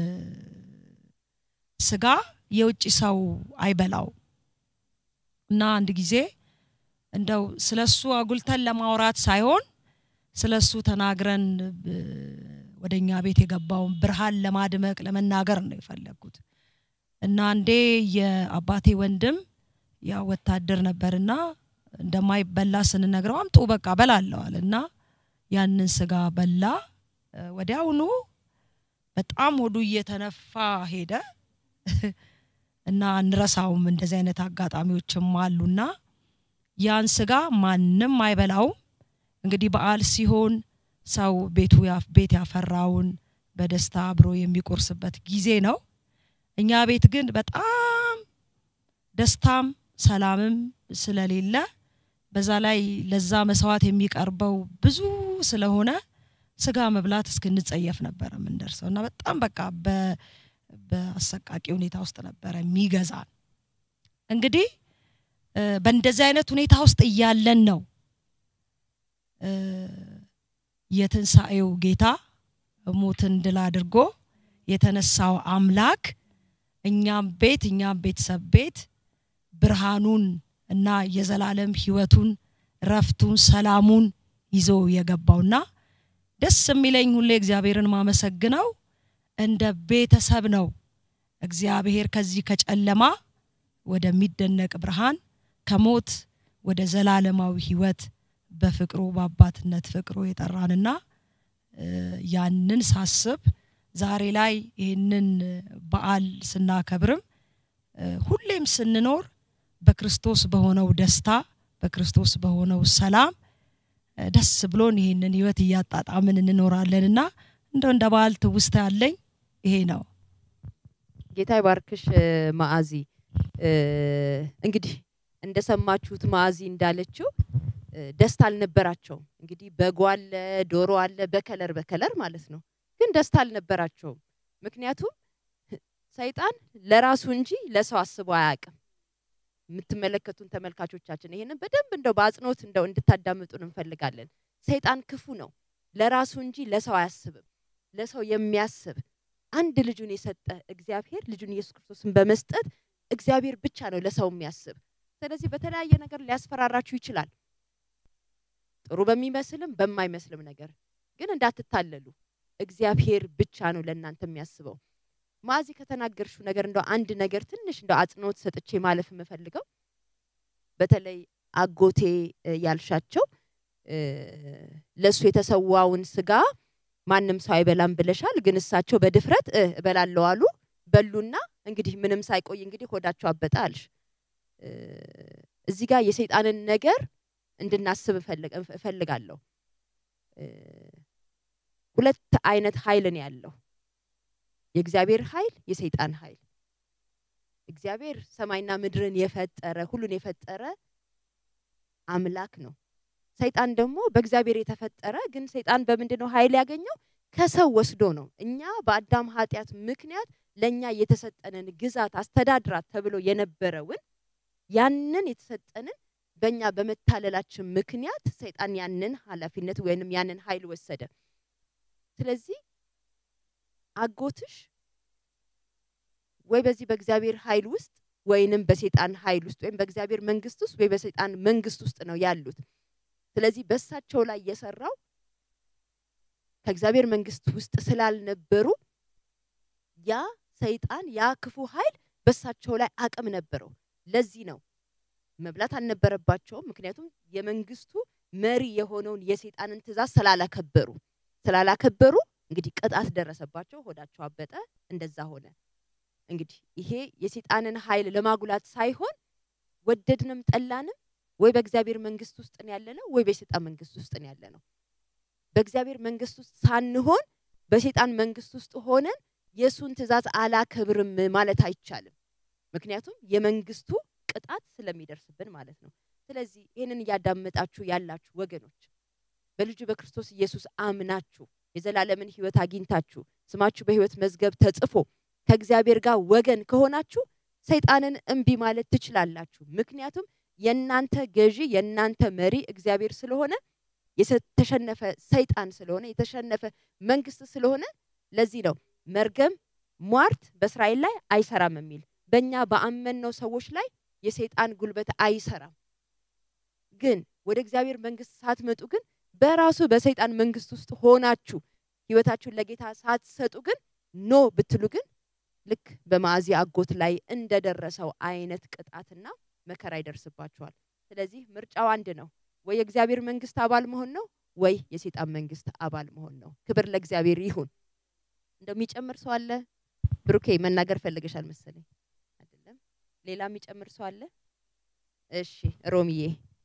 ስጋ የውጭ ሰው አይበላው እና አንድ ጊዜ እንደው ስለሱ አጉልተን ለማውራት ሳይሆን ስለሱ ተናግረን እ፣ ወደ እኛ ቤት የገባውን ብርሃን ለማድመቅ ለመናገር ነው የፈለግኩት እና አንዴ የአባቴ ወንድም ያ ወታደር ነበርና እንደማይበላ ስንነግረው አምጡ በቃ በላለዋል እና ያንን ስጋ በላ እ፣ ወዲያውኑ በጣም ሆዱ እየተነፋ ሄደ እና አንረሳውም እንደዚህ አይነት አጋጣሚዎችም አሉና ያን ስጋ ማንም አይበላውም እንግዲህ በዓል ሲሆን ሰው ቤቱ ያ- ቤት ያፈራውን በደስታ አብሮ የሚቆርስበት ጊዜ ነው እኛ ቤት ግን በጣም ደስታም ሰላምም ስለሌለ በዛ ላይ ለዛ መስዋዕት የሚቀርበው ብዙ ስለሆነ ስጋ መብላት እስክንጸየፍ ነበረ የምንደርሰው እና በጣም በቃ በ- በአሰቃቂ ሁኔታ ውስጥ ነበረ የሚገዛን። እንግዲህ እ፣ በእንደዚህ አይነት ሁኔታ ውስጥ እያለን ነው እ፣ የትንሣኤው ጌታ ሞትን ድል አድርጎ የተነሳው አምላክ እኛም ቤት እኛም ቤተሰብ ቤት ብርሃኑን እና የዘላለም ህይወቱን ረፍቱን ሰላሙን ይዞ የገባውና ደስ የሚለኝ ሁሌ እግዚአብሔርን ማመሰግነው እንደ ቤተሰብ ነው እግዚአብሔር ከዚህ ከጨለማ ወደሚደነቅ ብርሃን ከሞት ወደ ዘላለማዊ ህይወት በፍቅሩ በአባትነት ፍቅሩ የጠራንና እ፣ ያንን ሳስብ ዛሬ ላይ ይህንን በዓል ስናከብርም እ፣ ሁሌም ስንኖር በክርስቶስ በሆነው ደስታ በክርስቶስ በሆነው ሰላም እ፣ ደስ ብሎን ይህንን ህይወት እያጣጣምን እንኖራለንና እንደው እንደ በዓል ትውስታ ያለኝ ይሄ ነው። ጌታ ይባርክሽ እ፣ ማአዚ እ፣ እንግዲህ እንደሰማችሁት ማአዚ እንዳለችው እ፣ ደስታ አልነበራቸውም። እንግዲህ በጎ አለ፣ ዶሮ አለ፣ በከለር በከለር ማለት ነው። ግን ደስታ አልነበራቸውም። ምክንያቱም ሰይጣን ለራሱ እንጂ ለሰው አስቦ አያውቅም። የምትመለከቱን ተመልካቾቻችን ይሄንን በደንብ እንደው በአጽንኦት እንደው እንድታዳምጡን እንፈልጋለን። ሰይጣን ክፉ ነው፣ ለራሱ እንጂ ለሰው አያስብም። ለሰው የሚያስብ አንድ ልጁን የሰጠ እግዚአብሔር ልጁን ኢየሱስ ክርስቶስን በመስጠት እግዚአብሔር ብቻ ነው ለሰው የሚያስብ። ስለዚህ በተለያየ ነገር ሊያስፈራራችሁ ይችላል፣ ጥሩ በሚመስልም በማይመስልም ነገር። ግን እንዳትታለሉ፣ እግዚአብሔር ብቻ ነው ለእናንተ የሚያስበው። ማዚ ከተናገርሽው ነገር እንደው አንድ ነገር ትንሽ እንደው አጽንኦት ሰጥቼ ማለፍ የምፈልገው በተለይ አጎቴ እ፣ ያልሻቸው እ፣ ለእሱ የተሰዋውን ስጋ ማንም ሰው አይበላም ብለሻል። ግን እሳቸው በድፍረት እ፣ እበላለሁ አሉ። በሉና እንግዲህ ምንም ሳይቆይ እንግዲህ ሆዳቸው አበጠ አልሽ። እ፣ እዚህ ጋር የሰይጣንን ነገር እንድናስብ እፈልግ- እፈልጋለሁ። እ፣ ሁለት አይነት ኃይል ነው ያለው፣ የእግዚአብሔር ኃይል፣ የሰይጣን ኃይል። እግዚአብሔር ሰማይና ምድርን የፈጠረ ሁሉን የፈጠረ አምላክ ነው። ሰይጣን ደግሞ በእግዚአብሔር የተፈጠረ ግን ሰይጣን በምንድን ነው ኃይል ያገኘው? ከሰው ወስዶ ነው። እኛ በአዳም ኃጢአት ምክንያት ለእኛ የተሰጠንን ግዛት አስተዳድራት ተብሎ የነበረውን ያንን የተሰጠንን በእኛ በመታለላችን ምክንያት ሰይጣን ያንን ኃላፊነት ወይንም ያንን ኃይል ወሰደ። ስለዚህ አጎትሽ ወይ በዚህ በእግዚአብሔር ኃይል ውስጥ ወይንም በሰይጣን ኃይል ውስጥ ወይም በእግዚአብሔር መንግስት ውስጥ ወይ በሰይጣን መንግስት ውስጥ ነው ያሉት። ስለዚህ በእሳቸው ላይ የሰራው ከእግዚአብሔር መንግስት ውስጥ ስላልነበሩ ያ ሰይጣን ያ ክፉ ኃይል በእሳቸው ላይ አቅም ነበረው። ለዚህ ነው መብላት አልነበረባቸውም። ምክንያቱም የመንግስቱ መሪ የሆነውን የሰይጣንን ትእዛዝ ስላላከበሩ ስላላከበሩ እንግዲህ ቅጣት ደረሰባቸው፣ ሆዳቸው አበጠ፣ እንደዛ ሆነ። እንግዲህ ይሄ የሰይጣንን ኃይል ለማጉላት ሳይሆን ወደድንም ጠላንም ወይ በእግዚአብሔር መንግስት ውስጥ ነው ያለነው ወይ በሰይጣን መንግስት ውስጥ ነው ያለነው። በእግዚአብሔር መንግስት ውስጥ ሳንሆን በሰይጣን መንግስት ውስጥ ሆነን የእሱን ትእዛዝ አላከብርም ማለት አይቻልም። ምክንያቱም የመንግስቱ ቅጣት ስለሚደርስብን ማለት ነው። ስለዚህ ይህንን እያዳመጣችሁ ያላችሁ ወገኖች በልጁ በክርስቶስ ኢየሱስ አምናችሁ የዘላለምን ህይወት አግኝታችሁ ስማችሁ በህይወት መዝገብ ተጽፎ ከእግዚአብሔር ጋር ወገን ከሆናችሁ ሰይጣንን እምቢ ማለት ትችላላችሁ። ምክንያቱም የእናንተ ገዢ የእናንተ መሪ እግዚአብሔር ስለሆነ የተሸነፈ ሰይጣን ስለሆነ የተሸነፈ መንግስት ስለሆነ ለዚህ ነው መርገም ሟርት በእስራኤል ላይ አይሰራም የሚል በእኛ በአመንነው ሰዎች ላይ የሰይጣን ጉልበት አይሰራም። ግን ወደ እግዚአብሔር መንግስት ሳትመጡ ግን በራሱ በሰይጣን መንግስት ውስጥ ሆናችሁ ህይወታችሁን ለጌታ ሳትሰጡ ግን ኖ ብትሉ ግን ልክ በማዕዚ አጎት ላይ እንደደረሰው አይነት ቅጣትና መከራ ይደርስባችኋል። ስለዚህ ምርጫው አንድ ነው። ወይ የእግዚአብሔር መንግስት አባል መሆን ነው፣ ወይ የሰይጣን መንግስት አባል መሆን ነው። ክብር ለእግዚአብሔር ይሁን። እንደሚጨምር ሰው አለ? ብሩኬ መናገር ፈልገሻል መሰለኝ አይደለም? ሌላ የሚጨምር ሰው አለ? እሺ ሮሚዬ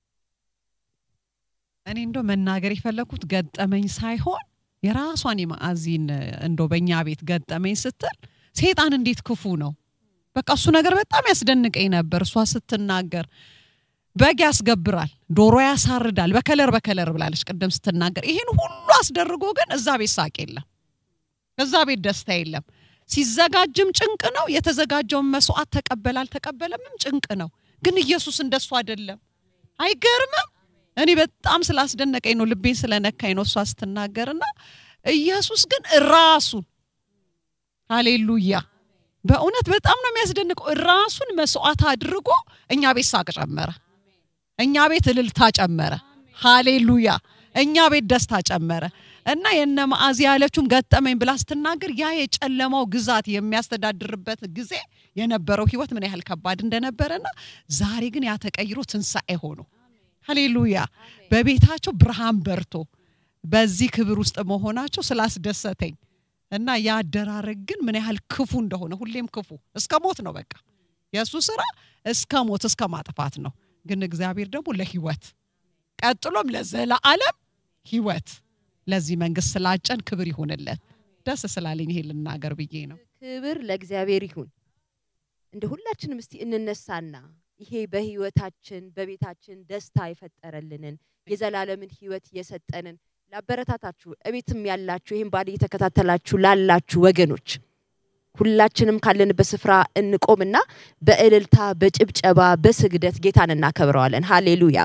እኔ እንደው መናገር የፈለኩት ገጠመኝ ሳይሆን የራሷን የማዕዚን እንዶ በእኛ ቤት ገጠመኝ ስትል ሴጣን እንዴት ክፉ ነው። በቃ እሱ ነገር በጣም ያስደንቀኝ ነበር። እሷ ስትናገር በግ ያስገብራል፣ ዶሮ ያሳርዳል፣ በከለር በከለር ብላለች ቅድም ስትናገር። ይህን ሁሉ አስደርጎ ግን እዛ ቤት ሳቅ የለም፣ እዛ ቤት ደስታ የለም። ሲዘጋጅም ጭንቅ ነው። የተዘጋጀውን መስዋዕት ተቀበል አልተቀበለምም ጭንቅ ነው። ግን ኢየሱስ እንደሱ አይደለም። አይገርምም? እኔ በጣም ስላስደነቀኝ ነው፣ ልቤን ስለነካኝ ነው እሷ ስትናገርና ኢየሱስ ግን ራሱን ሃሌሉያ በእውነት በጣም ነው የሚያስደንቀው። ራሱን መስዋዕት አድርጎ እኛ ቤት ሳቅ ጨመረ፣ እኛ ቤት እልልታ ጨመረ። ሃሌሉያ እኛ ቤት ደስታ ጨመረ እና የነ ማዕዚ ያለችውም ገጠመኝ ብላ ስትናገር ያ የጨለማው ግዛት የሚያስተዳድርበት ጊዜ የነበረው ህይወት ምን ያህል ከባድ እንደነበረና ዛሬ ግን ያ ተቀይሮ ትንሣኤ ሆኖ ሃሌሉያ በቤታቸው ብርሃን በርቶ በዚህ ክብር ውስጥ መሆናቸው ስላስደሰተኝ እና ያ አደራረግ ግን ምን ያህል ክፉ እንደሆነ ሁሌም ክፉ እስከ ሞት ነው። በቃ የእሱ ስራ እስከ ሞት እስከ ማጥፋት ነው። ግን እግዚአብሔር ደግሞ ለህይወት ቀጥሎም ለዘላለም ህይወት ለዚህ መንግስት ስላጨን ክብር ይሁንለት። ደስ ስላለኝ ይሄ ልናገር ብዬ ነው። ክብር ለእግዚአብሔር ይሁን። እንደ ሁላችንም እስቲ እንነሳና ይሄ በህይወታችን በቤታችን ደስታ የፈጠረልንን የዘላለምን ህይወት የሰጠንን ላበረታታችሁ እቤትም ያላችሁ ይህም ባል እየተከታተላችሁ ላላችሁ ወገኖች ሁላችንም ካለንበት ስፍራ እንቆምና በእልልታ በጭብጨባ በስግደት ጌታን እናከብረዋለን። ሃሌሉያ።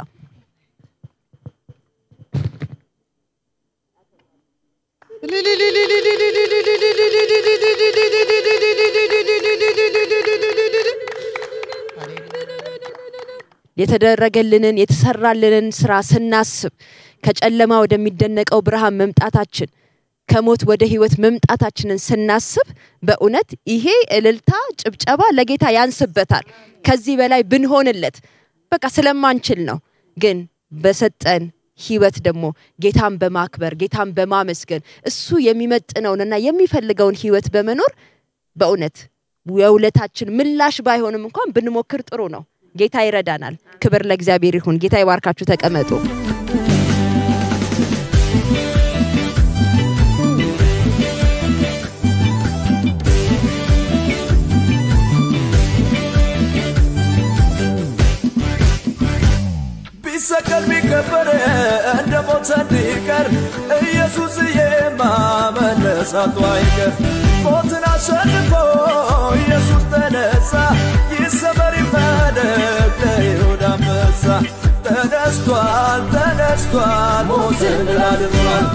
የተደረገልንን የተሰራልንን ስራ ስናስብ ከጨለማ ወደሚደነቀው ብርሃን መምጣታችን ከሞት ወደ ህይወት መምጣታችንን ስናስብ በእውነት ይሄ እልልታ ጭብጨባ ለጌታ ያንስበታል። ከዚህ በላይ ብንሆንለት በቃ ስለማንችል ነው። ግን በሰጠን ህይወት ደግሞ ጌታን በማክበር ጌታን በማመስገን እሱ የሚመጥነውንና የሚፈልገውን ህይወት በመኖር በእውነት የውለታችን ምላሽ ባይሆንም እንኳን ብንሞክር ጥሩ ነው። ጌታ ይረዳናል። ክብር ለእግዚአብሔር ይሁን። ጌታ ይባርካችሁ። ተቀመጡ። ቢሰቀል ቢከበር እንደ ሞተ እንዲቀር ኢየሱስዬ ማመነሳቱ አይቀር ሞትን አሸንፎ ኢየሱስ ተነሳ ይሰበር ይፈለግ ለይሁዳ አንበሳ ተነስቷል ተነስቷል ሞትን ድል አድርጓል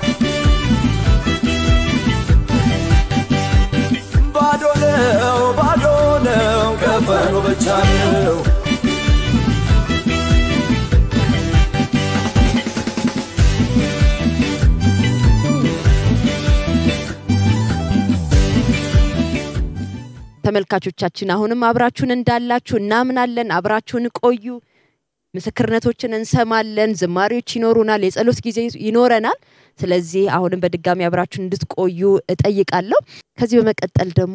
ባዶ ነው ባዶ ነው ከፈኑ ብቻ ነው ተመልካቾቻችን አሁንም አብራችሁን እንዳላችሁ እናምናለን። አብራችሁን ቆዩ። ምስክርነቶችን እንሰማለን። ዝማሬዎች ይኖሩናል። የጸሎት ጊዜ ይኖረናል። ስለዚህ አሁንም በድጋሚ አብራችሁን እንድትቆዩ እጠይቃለሁ። ከዚህ በመቀጠል ደግሞ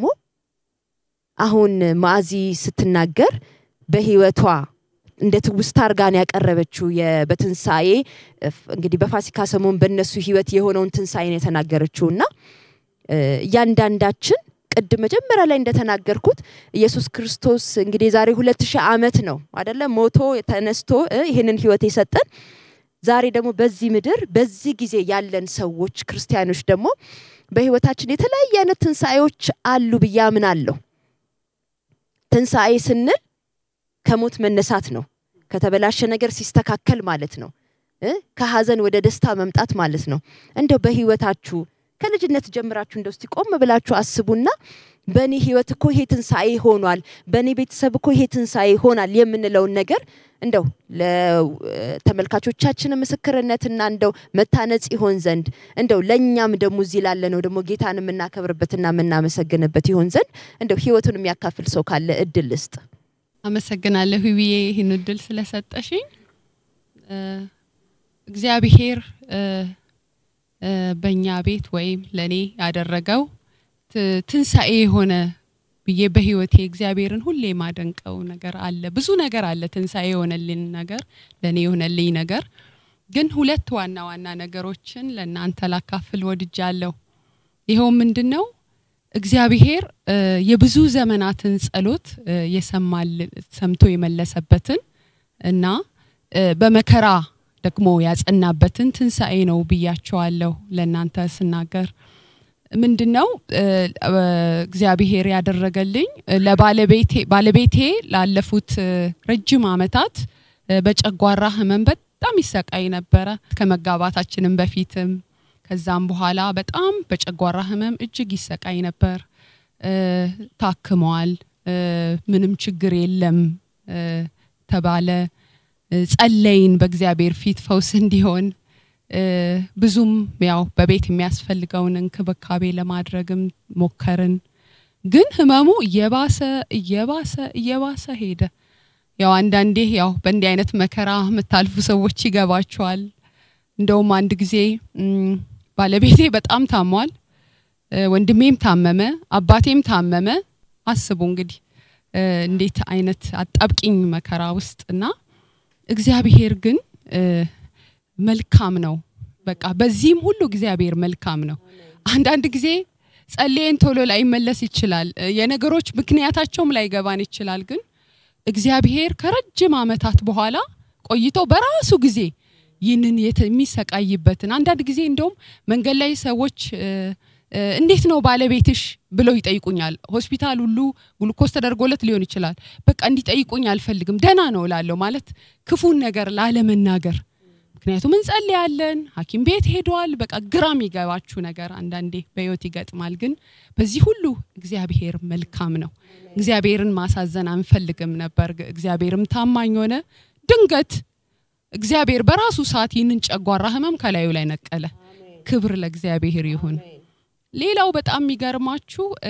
አሁን ማዕዚ ስትናገር በህይወቷ እንደ ትውስታ አርጋን ያቀረበችው የ- በትንሣኤ እፍ- እንግዲህ በፋሲካ ሰሞን በእነሱ ህይወት የሆነውን ትንሣኤ ነው የተናገረችው እና እ፣ እያንዳንዳችን ቅድም መጀመሪያ ላይ እንደተናገርኩት ኢየሱስ ክርስቶስ እንግዲህ የዛሬ ሁለት ሺህ ዓመት ነው አደለ ሞቶ ተነስቶ እ፣ ይህንን ህይወት የሰጠን ዛሬ ደግሞ በዚህ ምድር በዚህ ጊዜ ያለን ሰዎች ክርስቲያኖች ደግሞ በህይወታችን የተለያየ አይነት ትንሣኤዎች አሉ ብዬ አምናለሁ። ትንሣኤ ስንል ከሞት መነሳት ነው። ከተበላሸ ነገር ሲስተካከል ማለት ነው። እ? ከሀዘን ወደ ደስታ መምጣት ማለት ነው። እንደው በህይወታችሁ ከልጅነት ጀምራችሁ እንደው እስቲ ቆም ብላችሁ አስቡና በእኔ ህይወት እኮ ይሄ ትንሣኤ ሆኗል፣ በእኔ ቤተሰብ እኮ ይሄ ትንሣኤ ሆናል የምንለውን ነገር እንደው ለተመልካቾቻችን ምስክርነትና እንደው መታነጽ ይሆን ዘንድ እንደው ለእኛም ደግሞ እዚህ ላለነው ደግሞ ጌታን የምናከብርበትና የምናመሰግንበት ይሆን ዘንድ እንደው ህይወቱን የሚያካፍል ሰው ካለ እድል ልስጥ። አመሰግናለሁ ብዬ ይህን እድል ስለሰጠሽኝ። እ፣ እግዚአብሔር እ፣ እ፣ በእኛ ቤት ወይም ለእኔ ያደረገው ት- ትንሣኤ የሆነ ብዬ በህይወቴ እግዚአብሔርን ሁሌ የማደንቀው ነገር አለ። ብዙ ነገር አለ ትንሣኤ የሆነልኝ ነገር ለእኔ የሆነልኝ ነገር ግን ሁለት ዋና ዋና ነገሮችን ለእናንተ ላካፍል ወድጃለሁ። ይኸው ምንድን ነው? እግዚአብሔር እ፣ የብዙ ዘመናትን ጸሎት እ፣ የሰማል ሰምቶ የመለሰበትን እና እ፣ በመከራ ደግሞ ያጸናበትን ትንሣኤ ነው ብያቸዋለሁ። ለእናንተ ስናገር ምንድን ነው እ፣ እ፣ እግዚአብሔር ያደረገልኝ እ፣ ለባለቤቴ ባለቤቴ ላለፉት እ፣ ረጅም ዓመታት እ፣ በጨጓራ ህመም በጣም ይሰቃይ ነበረ። ከመጋባታችንም በፊትም ከዛም በኋላ በጣም በጨጓራ ህመም እጅግ ይሰቃይ ነበር። እ፣ ታክመዋል። እ፣ ምንም ችግር የለም እ፣ ተባለ። እ፣ ጸለይን በእግዚአብሔር ፊት ፈውስ እንዲሆን እ፣ ብዙም ያው በቤት የሚያስፈልገውን እንክብካቤ ለማድረግም ሞከርን። ግን ህመሙ እየባሰ እየባሰ እየባሰ ሄደ። ያው አንዳንዴ ያው በእንዲህ አይነት መከራ የምታልፉ ሰዎች ይገባቸዋል። እንደውም አንድ ጊዜ እም፣ ባለቤቴ በጣም ታሟል፣ እ፣ ወንድሜም ታመመ፣ አባቴም ታመመ። አስቡ እንግዲህ እ፣ እንዴት አይነት አጣብቂኝ መከራ ውስጥ እና እግዚአብሔር ግን እ፣ መልካም ነው። በቃ በዚህም ሁሉ እግዚአብሔር መልካም ነው። አንዳንድ ጊዜ ጸልየን ቶሎ ላይመለስ ይችላል። እ፣ የነገሮች ምክንያታቸውም ላይገባን ይችላል። ግን እግዚአብሔር ከረጅም ዓመታት በኋላ ቆይቶ በራሱ ጊዜ ይህንን የተ- የሚሰቃይበትን አንዳንድ ጊዜ እንደውም መንገድ ላይ ሰዎች እ፣ እ፣ እንዴት ነው ባለቤትሽ ብለው ይጠይቁኛል። ሆስፒታል ሁሉ ግሉኮስ ተደርጎለት ሊሆን ይችላል። በቃ እንዲጠይቁኝ አልፈልግም፣ ደህና ነው እላለሁ። ማለት ክፉን ነገር ላለመናገር ምክንያቱም እንጸልያለን፣ ሐኪም ቤት ሄደዋል። በቃ ግራ የሚገባችሁ ነገር አንዳንዴ በህይወት ይገጥማል። ግን በዚህ ሁሉ እግዚአብሔር መልካም ነው። እግዚአብሔርን ማሳዘን አንፈልግም ነበር። ግ- እግዚአብሔርም ታማኝ ሆነ። ድንገት እግዚአብሔር በራሱ ሰዓት ይህንን ጨጓራ ህመም ከላዩ ላይ ነቀለ። ክብር ለእግዚአብሔር ይሁን። ሌላው በጣም የሚገርማችሁ እ፣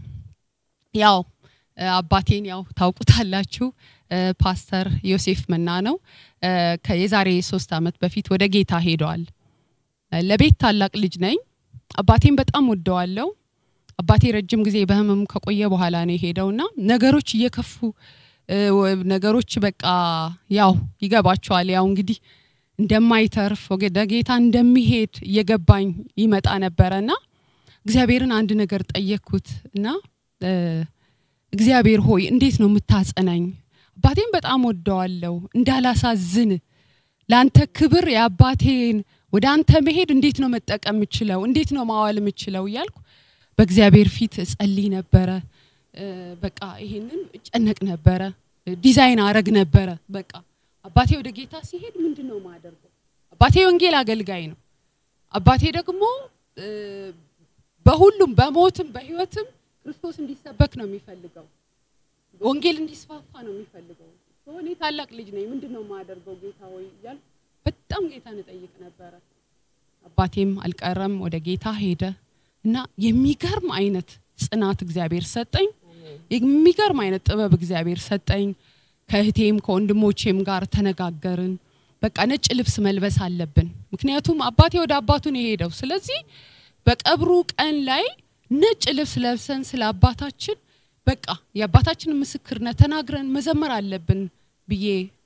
ያው እ፣ አባቴን ያው ታውቁታላችሁ እ፣ ፓስተር ዮሴፍ መና ነው። እ፣ ከየዛሬ ሶስት ዓመት በፊት ወደ ጌታ ሄደዋል። እ፣ ለቤት ታላቅ ልጅ ነኝ። አባቴን በጣም ወደዋለው። አባቴ ረጅም ጊዜ በህመም ከቆየ በኋላ ነው የሄደውና ነገሮች እየከፉ እ፣ ወ- ነገሮች በቃ ያው ይገባቸዋል። ያው እንግዲህ እንደማይተርፍ ወደ ጌታ እንደሚሄድ እየገባኝ ይመጣ ነበረና እግዚአብሔርን አንድ ነገር ጠየቅኩት እና እ፣ እግዚአብሔር ሆይ እንዴት ነው የምታጸናኝ? አባቴን በጣም ወደዋለሁ እንዳላሳዝን ለአንተ ክብር የአባቴን ወደ አንተ መሄድ እንዴት ነው መጠቀም የምችለው? እንዴት ነው ማዋል የምችለው? እያልኩ በእግዚአብሔር ፊት እጸልይ ነበረ። እ፣ በቃ ይሄንን እጨነቅ ነበረ፣ ዲዛይን አረግ ነበረ። በቃ አባቴ ወደ ጌታ ሲሄድ ምንድን ነው ማደርገው? አባቴ ወንጌል አገልጋይ ነው። አባቴ ደግሞ እ፣ በሁሉም በሞትም በህይወትም ክርስቶስ እንዲሰበክ ነው የሚፈልገው። ወንጌል እንዲስፋፋ ነው የሚፈልገው። ሶ እኔ ታላቅ ልጅ ነኝ፣ ምንድን ነው የማደርገው ጌታ ሆይ እያልኩ በጣም ጌታን እጠይቅ ነበረ። አባቴም አልቀረም ወደ ጌታ ሄደ እና የሚገርም አይነት ጽናት እግዚአብሔር ሰጠኝ። የሚገርም አይነት ጥበብ እግዚአብሔር ሰጠኝ። ከእህቴም ከወንድሞቼም ጋር ተነጋገርን። በቃ ነጭ ልብስ መልበስ አለብን፣ ምክንያቱም አባቴ ወደ አባቱ ነው የሄደው። ስለዚህ በቀብሩ ቀን ላይ ነጭ ልብስ ለብሰን ስለ አባታችን በቃ የአባታችንን ምስክርነት ተናግረን መዘመር አለብን ብዬ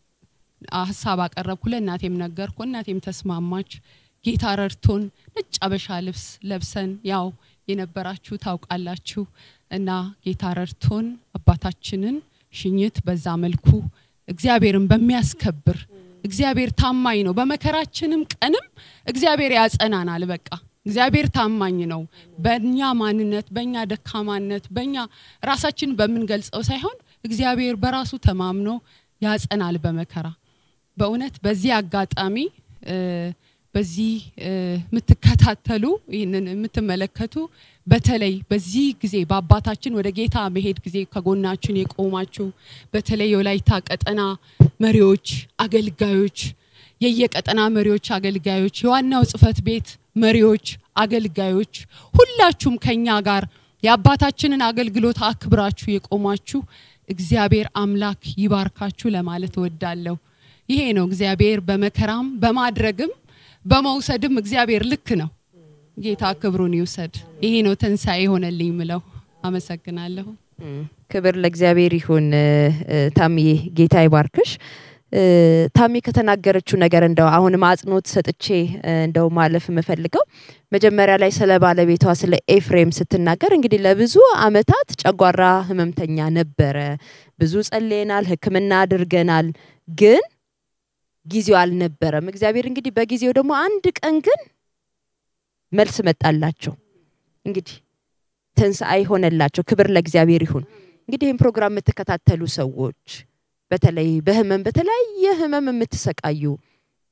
ሀሳብ አቀረብኩ። ለእናቴም ነገርኩ። እናቴም ተስማማች። ጌታ ረድቶን ነጭ አበሻ ልብስ ለብሰን ያው የነበራችሁ ታውቃላችሁ እና ጌታ ረድቶን አባታችንን ሽኝት በዛ መልኩ እግዚአብሔርን በሚያስከብር እግዚአብሔር ታማኝ ነው። በመከራችንም ቀንም እግዚአብሔር ያጸናናል። በቃ እግዚአብሔር ታማኝ ነው። በእኛ ማንነት፣ በእኛ ደካማነት፣ በእኛ ራሳችን በምንገልጸው ሳይሆን እግዚአብሔር በራሱ ተማምኖ ያጸናል በመከራ በእውነት በዚህ አጋጣሚ እ፣ በዚህ እ፣ የምትከታተሉ ይህንን የምትመለከቱ በተለይ በዚህ ጊዜ በአባታችን ወደ ጌታ መሄድ ጊዜ ከጎናችን የቆማችሁ በተለይ የወላይታ ቀጠና መሪዎች፣ አገልጋዮች፣ የየቀጠና መሪዎች፣ አገልጋዮች፣ የዋናው ጽህፈት ቤት መሪዎች፣ አገልጋዮች ሁላችሁም ከኛ ጋር የአባታችንን አገልግሎት አክብራችሁ የቆማችሁ እግዚአብሔር አምላክ ይባርካችሁ ለማለት እወዳለሁ። ይሄ ነው እግዚአብሔር በመከራም በማድረግም በመውሰድም እግዚአብሔር ልክ ነው። ጌታ ክብሩን ይውሰድ። ይሄ ነው ትንሣኤ ሆነልኝ ምለው። አመሰግናለሁ። እም፣ ክብር ለእግዚአብሔር ይሁን። እ፣ እ፣ ታምዬ ጌታ ይባርክሽ። እ፣ ታሚ ከተናገረችው ነገር እንደው አሁንም አጽንኦት ሰጥቼ እ፣ እንደው ማለፍ የምፈልገው መጀመሪያ ላይ ስለ ባለቤቷ ስለ ኤፍሬም ስትናገር እንግዲህ ለብዙ አመታት ጨጓራ ህመምተኛ ነበረ። ብዙ ጸልየናል፣ ሕክምና አድርገናል፣ ግን ጊዜው አልነበረም። እግዚአብሔር እንግዲህ በጊዜው ደግሞ አንድ ቀን ግን መልስ መጣላቸው። እንግዲህ ትንሣኤ ሆነላቸው። ክብር ለእግዚአብሔር ይሁን። እንግዲህ ይህን ፕሮግራም የምትከታተሉ ሰዎች በተለይ በህመም በተለያየ ህመም የምትሰቃዩ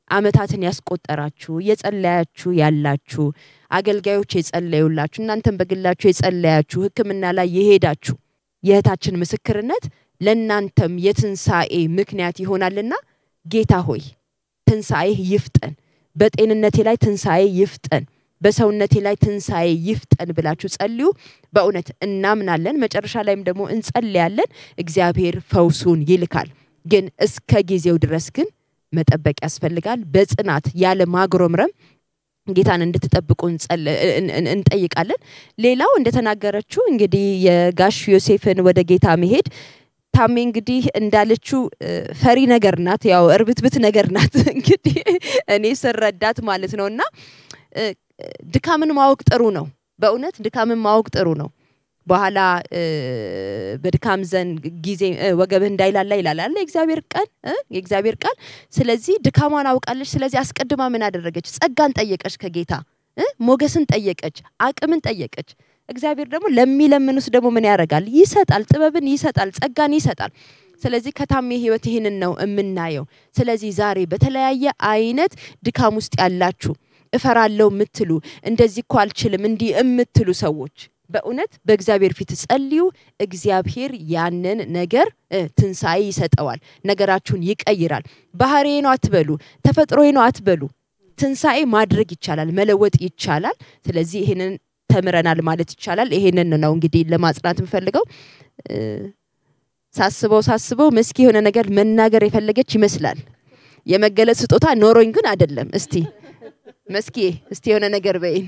አመታትን ያስቆጠራችሁ እየጸለያችሁ ያላችሁ አገልጋዮች የጸለዩላችሁ እናንተም በግላችሁ የጸለያችሁ ሕክምና ላይ የሄዳችሁ የእህታችን ምስክርነት ለእናንተም የትንሣኤ ምክንያት ይሆናልና ጌታ ሆይ ትንሣኤህ ይፍጠን፣ በጤንነቴ ላይ ትንሣኤ ይፍጠን፣ በሰውነቴ ላይ ትንሣኤ ይፍጠን ብላችሁ ጸልዩ። በእውነት እናምናለን። መጨረሻ ላይም ደግሞ እንጸልያለን። እግዚአብሔር ፈውሱን ይልካል። ግን እስከ ጊዜው ድረስ ግን መጠበቅ ያስፈልጋል። በጽናት ያለ ማጉረምረም ጌታን እንድትጠብቁ እንጸል- እን- እን- እንጠይቃለን። ሌላው እንደተናገረችው እንግዲህ የጋሽ ዮሴፍን ወደ ጌታ መሄድ ታሜ እንግዲህ እንዳለችው እ፣ ፈሪ ነገር ናት፣ ያው እርብትብት ነገር ናት። እንግዲህ እኔ ስረዳት ማለት ነው እና እ፣ ድካምን ማወቅ ጥሩ ነው። በእውነት ድካምን ማወቅ ጥሩ ነው። በኋላ እ፣ በድካም ዘንድ ጊዜ እ፣ ወገብህ እንዳይላላ ይላል አለ የእግዚአብሔር ቃል እ፣ የእግዚአብሔር ቃል። ስለዚህ ድካሟን አውቃለች። ስለዚህ አስቀድማ ምን አደረገች? ጸጋን ጠየቀች ከጌታ እ፣ ሞገስን ጠየቀች፣ አቅምን ጠየቀች። እግዚአብሔር ደግሞ ለሚለምኑት ደግሞ ምን ያደርጋል? ይሰጣል፣ ጥበብን ይሰጣል፣ ጸጋን ይሰጣል። ስለዚህ ከታሜ ህይወት ይህንን ነው የምናየው። ስለዚህ ዛሬ በተለያየ አይነት ድካም ውስጥ ያላችሁ እፈራለሁ የምትሉ እንደዚህ እኮ አልችልም እንዲህ የምትሉ ሰዎች በእውነት በእግዚአብሔር ፊት ጸልዩ። እግዚአብሔር ያንን ነገር እ፣ ትንሣኤ ይሰጠዋል፣ ነገራችሁን ይቀይራል። ባህሪዬ ነው አትበሉ፣ ተፈጥሮዬ ነው አትበሉ። ትንሣኤ ማድረግ ይቻላል፣ መለወጥ ይቻላል። ስለዚህ ይህንን ተምረናል ማለት ይቻላል። ይሄንን ነው እንግዲህ ለማጽናት የምፈልገው። እ፣ ሳስበው ሳስበው መስኪ የሆነ ነገር መናገር የፈለገች ይመስላል። የመገለጽ ስጦታ ኖሮኝ ግን አይደለም። እስቲ መስኪ እስቲ የሆነ ነገር በይን።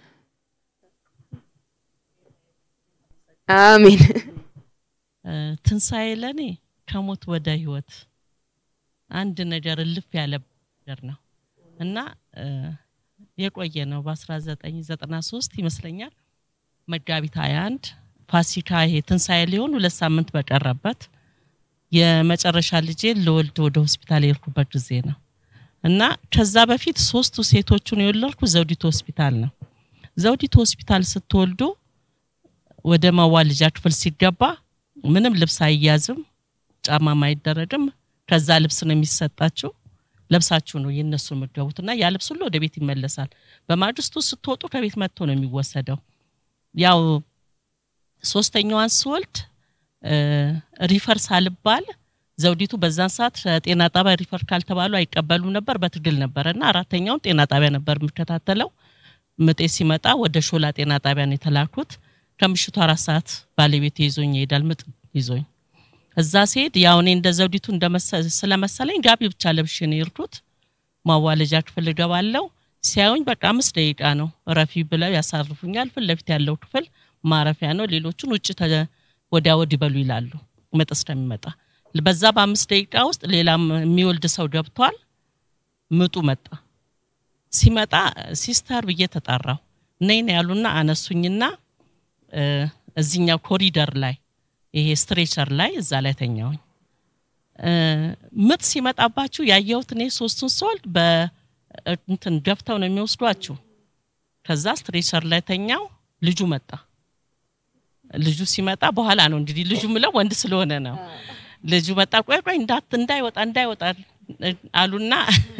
አሜን። እ፣ ትንሣኤ ለእኔ ከሞት ወደ ህይወት አንድ ነገር እልፍ ያለ ነገር ነው እና እ፣ የቆየ ነው። በ1993 ይመስለኛል መጋቢት 21 ፋሲካ ይሄ ትንሣኤ ሊሆን ሁለት ሳምንት በቀረበት የመጨረሻ ልጄ ልወልድ ወደ ሆስፒታል የሄድኩበት ጊዜ ነው እና ከዛ በፊት ሶስቱ ሴቶቹን የወለድኩ ዘውዲቱ ሆስፒታል ነው። ዘውዲቱ ሆስፒታል ስትወልዱ ወደ ማዋለጃ ክፍል ሲገባ ምንም ልብስ አይያዝም፣ ጫማም አይደረግም። ከዛ ልብስ ነው የሚሰጣችሁ። ለብሳችሁ ነው የእነሱ የምትገቡት እና ያ ልብስ ሁሉ ወደ ቤት ይመለሳል። በማግስቱ ስትወጡ ከቤት መጥቶ ነው የሚወሰደው። ያው ሶስተኛዋን ስወልድ እ፣ ሪፈር ሳልባል ዘውዲቱ በዛን ሰዓት ጤና ጣቢያ ሪፈር ካልተባሉ አይቀበሉም ነበር፣ በትግል ነበረ እና አራተኛውን ጤና ጣቢያ ነበር የምከታተለው። ምጤ ሲመጣ ወደ ሾላ ጤና ጣቢያ ነው የተላኩት። ከምሽቱ አራት ሰዓት ባለቤቴ ይዞኝ ይሄዳል፣ ምጥ ይዞኝ እዛ ሲሄድ ያው እኔ እንደ ዘውዲቱ እንደመሰ- ስለመሰለኝ ጋቢ ብቻ ለብሼ ነው የሄድኩት። ማዋለጃ ክፍል እገባለሁ። ሲያዩኝ በቃ አምስት ደቂቃ ነው እረፊ ብለው ያሳርፉኛል። ፊት ለፊት ያለው ክፍል ማረፊያ ነው። ሌሎቹን ውጭ ተ- ወዲያ ወዲህ በሉ ይላሉ ምጥ እስከሚመጣ። በዛ በአምስት ደቂቃ ውስጥ ሌላም የሚወልድ ሰው ገብቷል። ምጡ መጣ። ሲመጣ ሲስተር ብዬ ተጣራሁ። ነይ ነው ያሉና አነሱኝና እ፣ እዚኛው ኮሪደር ላይ ይሄ ስትሬቸር ላይ እዛ ላይ ተኛውኝ። እ፣ ምጥ ሲመጣባችሁ ያየሁት እኔ ሶስቱን ስወልድ በእንትን ገፍተው ነው የሚወስዷችሁ። ከዛ ስትሬቸር ላይ ተኛው። ልጁ መጣ። ልጁ ሲመጣ በኋላ ነው እንግዲህ ልጁ ምለው ወንድ ስለሆነ ነው። ልጁ መጣ። ቆይ ቆይ እንዳት እንዳይወጣ እንዳይወጣ አሉና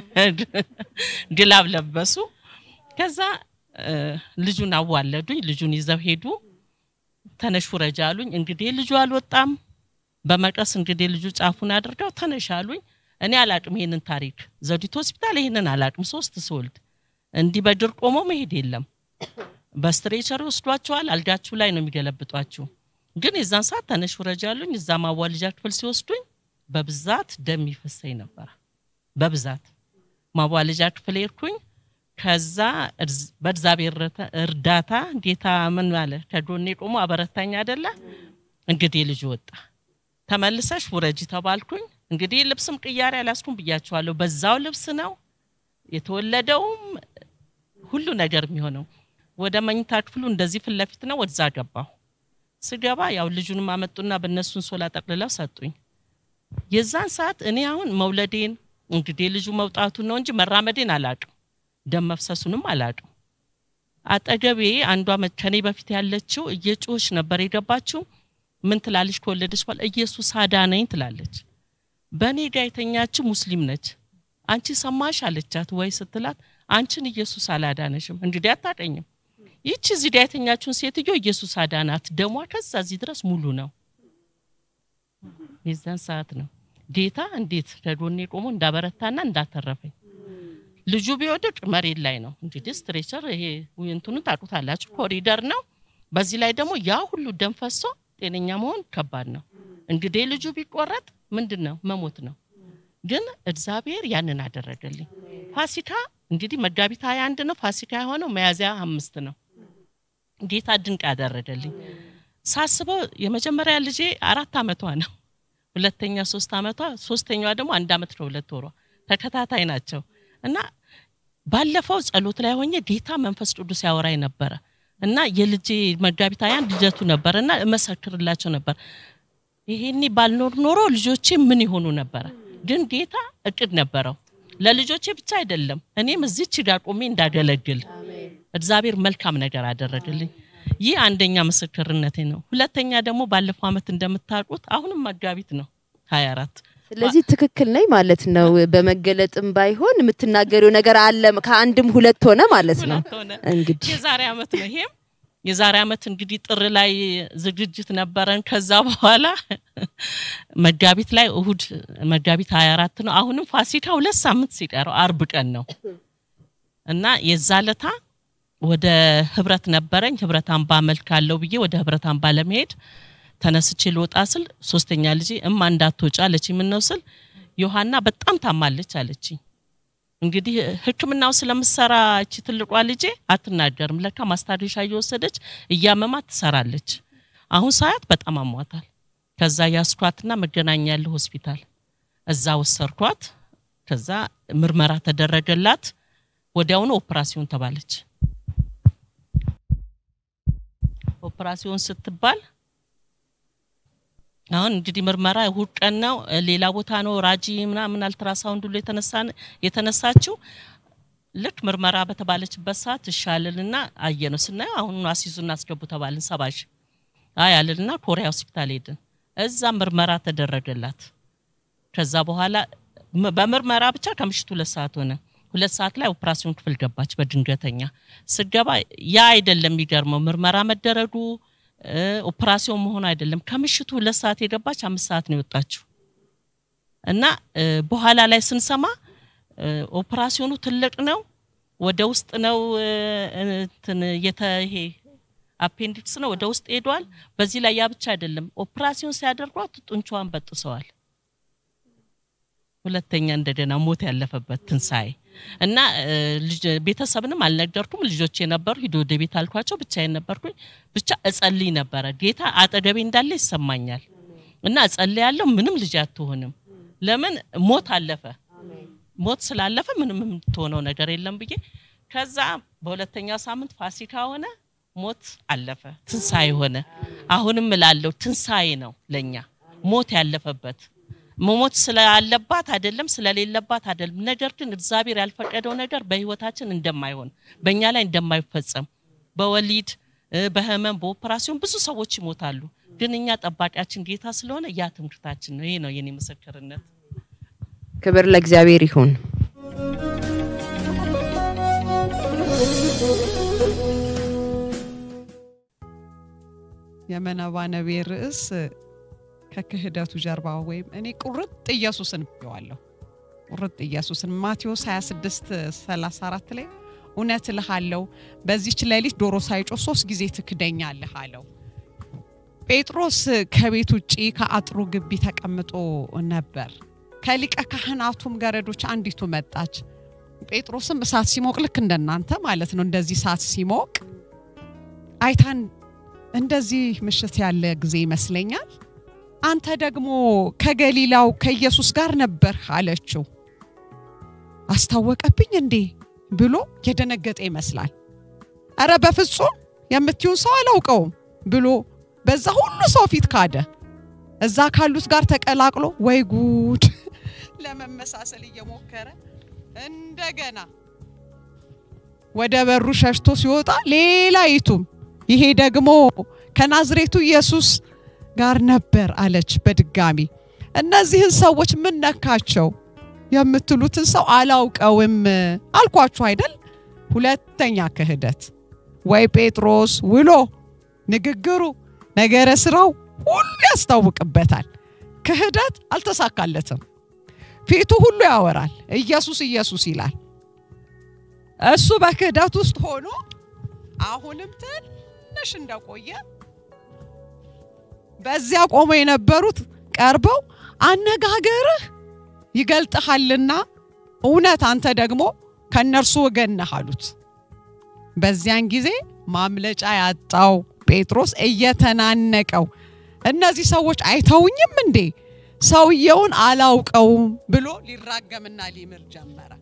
ግላብ ለበሱ። ከዛ እ፣ ልጁን አዋለዱኝ። ልጁን ይዘው ሄዱ። ተነሽ ውረጅ አሉኝ። እንግዲህ ልጁ አልወጣም። በመቀስ እንግዲህ ልጁ ጫፉን አድርገው ተነሽ አሉኝ። እኔ አላቅም ይሄንን ታሪክ ዘውዲቱ ሆስፒታል ይሄንን አላቅም። ሶስት ስወልድ እንዲህ በድር ቆሞ መሄድ የለም። በስትሬቸር ይወስዷቸዋል። አልጋችሁ ላይ ነው የሚገለብጧችሁ። ግን የዛን ሰዓት ተነሽ ውረጅ አሉኝ። እዛ ማዋለጃ ክፍል ሲወስዱኝ በብዛት ደም ይፈሰኝ ነበር። በብዛት ማዋለጃ ክፍል ሄድኩኝ። ከዛ እርዝ- በእግዚአብሔር ረተ- እርዳታ ጌታ ምን አለ ከጎኔ ቆሞ አበረታኝ አይደለ እንግዲህ ልጁ ወጣ። ተመልሰሽ ውረጂ ተባልኩኝ። እንግዲህ ልብስም ቅያሬ አላስኩም ብያቸዋለሁ። በዛው ልብስ ነው የተወለደውም ሁሉ ነገር የሚሆነው። ወደ መኝታ ክፍሉ እንደዚህ ፊት ለፊት ነው። ወደዛ ገባሁ። ስገባ ያው ልጁንም አመጡና በእነሱን ሶላ ጠቅልለው ሰጡኝ። የዛን ሰዓት እኔ አሁን መውለዴን እንግዲህ ልጁ መውጣቱን ነው እንጂ መራመዴን አላቅም፣ ደም መፍሰሱንም አላቅም። አጠገቤ አንዷ መ- ከኔ በፊት ያለችው እየጮች ነበር የገባችው። ምን ትላለች? ከወለደች በኋላ ኢየሱስ አዳነኝ ትላለች። በእኔ ጋ የተኛችው ሙስሊም ነች። አንቺ ሰማሽ አለቻት ወይ ስትላት አንቺን ኢየሱስ አላዳነሽም እንግዲህ አታቀኝም ይቺ እዚህ ጋ የተኛችውን ሴትዮ ኢየሱስ አዳናት ደሟ ከዛ እዚህ ድረስ ሙሉ ነው የዛን ሰዓት ነው ጌታ እንዴት ከጎኔ ቆሞ እንዳበረታና እንዳተረፈኝ ልጁ ቢወድቅ መሬት ላይ ነው እንግዲህ ስትሬቸር ይሄ እንትኑን ታውቁታላችሁ ኮሪደር ነው በዚህ ላይ ደግሞ ያ ሁሉ ደም ፈሶ ጤነኛ መሆን ከባድ ነው እንግዲህ ልጁ ቢቆረጥ ምንድን ነው መሞት ነው ግን እግዚአብሔር ያንን አደረገልኝ ፋሲካ እንግዲህ መጋቢት ሀያ አንድ ነው ፋሲካ የሆነው መያዝያ አምስት ነው ጌታ ድንቅ ያደረገልኝ ሳስበው የመጀመሪያ ልጄ አራት አመቷ ነው ሁለተኛ ሶስት አመቷ ሶስተኛዋ ደግሞ አንድ አመት ከሁለት ወሯ ተከታታይ ናቸው እና ባለፈው ጸሎት ላይ ሆኜ ጌታ መንፈስ ቅዱስ ያወራኝ ነበረ እና የልጄ መጋቢት ሀያ አንድ ልደቱ ነበር እና እመሰክርላቸው ነበር ይሄኔ ባልኖር ኖሮ ልጆቼ ምን ይሆኑ ነበረ ግን ጌታ እቅድ ነበረው ለልጆቼ ብቻ አይደለም እኔም እዚች ጋር ቆሜ እንዳገለግል እግዚአብሔር መልካም ነገር አደረገልኝ ይህ አንደኛ ምስክርነቴ ነው ሁለተኛ ደግሞ ባለፈው አመት እንደምታውቁት አሁንም መጋቢት ነው ሀያ አራት ስለዚህ ትክክል ነኝ ማለት ነው በመገለጥም ባይሆን የምትናገሪው ነገር አለ ከአንድም ሁለት ሆነ ማለት ነው ሁለት ሆነ እንግዲህ የዛሬ አመት ነው ይሄም የዛሬ አመት እንግዲህ ጥር ላይ ዝግጅት ነበረን ከዛ በኋላ መጋቢት ላይ እሁድ መጋቢት 24 ነው አሁንም ፋሲካ ሁለት ሳምንት ሲቀረው አርብ ቀን ነው እና የዛ ለታ ወደ ህብረት ነበረኝ ህብረት አምባ መልክ አለው ብዬ ወደ ህብረት አምባ ለመሄድ ተነስቼ ልወጣ ስል ሶስተኛ ልጄ እማ እንዳትወጪ አለች ምነው ስል ዮሐና በጣም ታማለች አለችኝ እንግዲህ ህክምናው ስለምሰራ እቺ ትልቋ ልጄ አትናገርም ለካ ማስታገሻ እየወሰደች እያመማት ትሰራለች አሁን ሳያት በጣም አሟታል ከዛ ያስኳትና መገናኛ ያለ ሆስፒታል እዛ ወሰርኳት ከዛ ምርመራ ተደረገላት ወዲያውኑ ኦፕራሲዮን ተባለች ኦፕራሲዮን ስትባል አሁን እንግዲህ ምርመራ እሁድ ቀን ነው ሌላ ቦታ ነው ራጂ ምናምን አልትራሳውንድ ሁሉ የተነሳችው ልክ ምርመራ በተባለችበት ሰዓት እሻልልና አየ ነው ስናየው አሁን አስይዙና አስገቡ ተባልን ሰባሽ አይ አልልና ኮሪያ ሆስፒታል ሄድን እዛ ምርመራ ተደረገላት ከዛ በኋላ በምርመራ ብቻ ከምሽቱ ሁለት ሰዓት ሆነ ሁለት ሰዓት ላይ ኦፕራሲዮን ክፍል ገባች በድንገተኛ ስገባ ያ አይደለም የሚገርመው ምርመራ መደረጉ ኦፕራሲዮን መሆን አይደለም ከምሽቱ ሁለት ሰዓት የገባች አምስት ሰዓት ነው የወጣችው እና በኋላ ላይ ስንሰማ ኦፕራሲዮኑ ትልቅ ነው ወደ ውስጥ ነው እንትን የተ ይሄ አፔንዲክስ ነው ወደ ውስጥ ሄዷል በዚህ ላይ ያ ብቻ አይደለም ኦፕራሲዮን ሲያደርጓት ጡንቻዋን በጥሰዋል ሁለተኛ እንደገና ሞት ያለፈበት ትንሳኤ እና ቤተሰብንም አልነገርኩም ልጆች የነበሩ ሂዶ ወደ ቤት አልኳቸው ብቻዬን ነበርኩኝ ብቻ እጸልይ ነበረ ጌታ አጠገቤ እንዳለ ይሰማኛል እና እጸልያለሁ ምንም ልጅ አትሆንም ለምን ሞት አለፈ ሞት ስላለፈ ምንም የምትሆነው ነገር የለም ብዬ ከዛ በሁለተኛው ሳምንት ፋሲካ ሆነ ሞት አለፈ ትንሳኤ ሆነ አሁንም እላለሁ ትንሳኤ ነው ለኛ ሞት ያለፈበት መሞት ስላለባት አይደለም ስለሌለባት አይደለም ነገር ግን እግዚአብሔር ያልፈቀደው ነገር በህይወታችን እንደማይሆን በእኛ ላይ እንደማይፈጸም በወሊድ በህመም በኦፕራሲዮን ብዙ ሰዎች ይሞታሉ ግን እኛ ጠባቂያችን ጌታ ስለሆነ ያ ትምህርታችን ነው ይሄ ነው የኔ ምስክርነት ክብር ለእግዚአብሔር ይሁን የመነባነቤ ርዕስ ከክህደቱ ጀርባ ወይም እኔ ቁርጥ ኢየሱስን ብየዋለሁ። ቁርጥ ኢየሱስን ማቴዎስ 26 34 ላይ እውነት እልሃለሁ በዚች ሌሊት ዶሮ ሳይጮህ ሶስት ጊዜ ትክደኛለህ አለው። ጴጥሮስ ከቤት ውጪ ከአጥሩ ግቢ ተቀምጦ ነበር። ከሊቀ ካህናቱም ገረዶች አንዲቱ መጣች። ጴጥሮስም እሳት ሲሞቅ ልክ እንደናንተ ማለት ነው። እንደዚህ እሳት ሲሞቅ አይታን እንደዚህ ምሽት ያለ ጊዜ ይመስለኛል አንተ ደግሞ ከገሊላው ከኢየሱስ ጋር ነበር አለችው። አስታወቀብኝ እንዴ ብሎ የደነገጠ ይመስላል። አረ በፍጹም የምትዩን ሰው አላውቀውም ብሎ በዛ ሁሉ ሰው ፊት ካደ። እዛ ካሉት ጋር ተቀላቅሎ ወይ ጉድ ለመመሳሰል እየሞከረ እንደገና ወደ በሩ ሸሽቶ ሲወጣ ሌላ ይቱም ይሄ ደግሞ ከናዝሬቱ ኢየሱስ ጋር ነበር አለች በድጋሚ። እነዚህን ሰዎች ምን ነካቸው? የምትሉትን ሰው አላውቀውም አልኳችሁ አይደል? ሁለተኛ ክህደት ወይ ጴጥሮስ ውሎ ንግግሩ፣ ነገረ ስራው ሁሉ ያስታውቅበታል። ክህደት አልተሳካለትም። ፊቱ ሁሉ ያወራል፣ ኢየሱስ ኢየሱስ ይላል። እሱ በክህደት ውስጥ ሆኖ አሁንም ትንሽ እንደቆየ በዚያ ቆመው የነበሩት ቀርበው አነጋገርህ ይገልጥሃልና እውነት አንተ ደግሞ ከእነርሱ ወገን ነህ አሉት። በዚያን ጊዜ ማምለጫ ያጣው ጴጥሮስ እየተናነቀው እነዚህ ሰዎች አይተውኝም እንዴ ሰውየውን አላውቀውም ብሎ ሊራገምና ሊምር ጀመረ።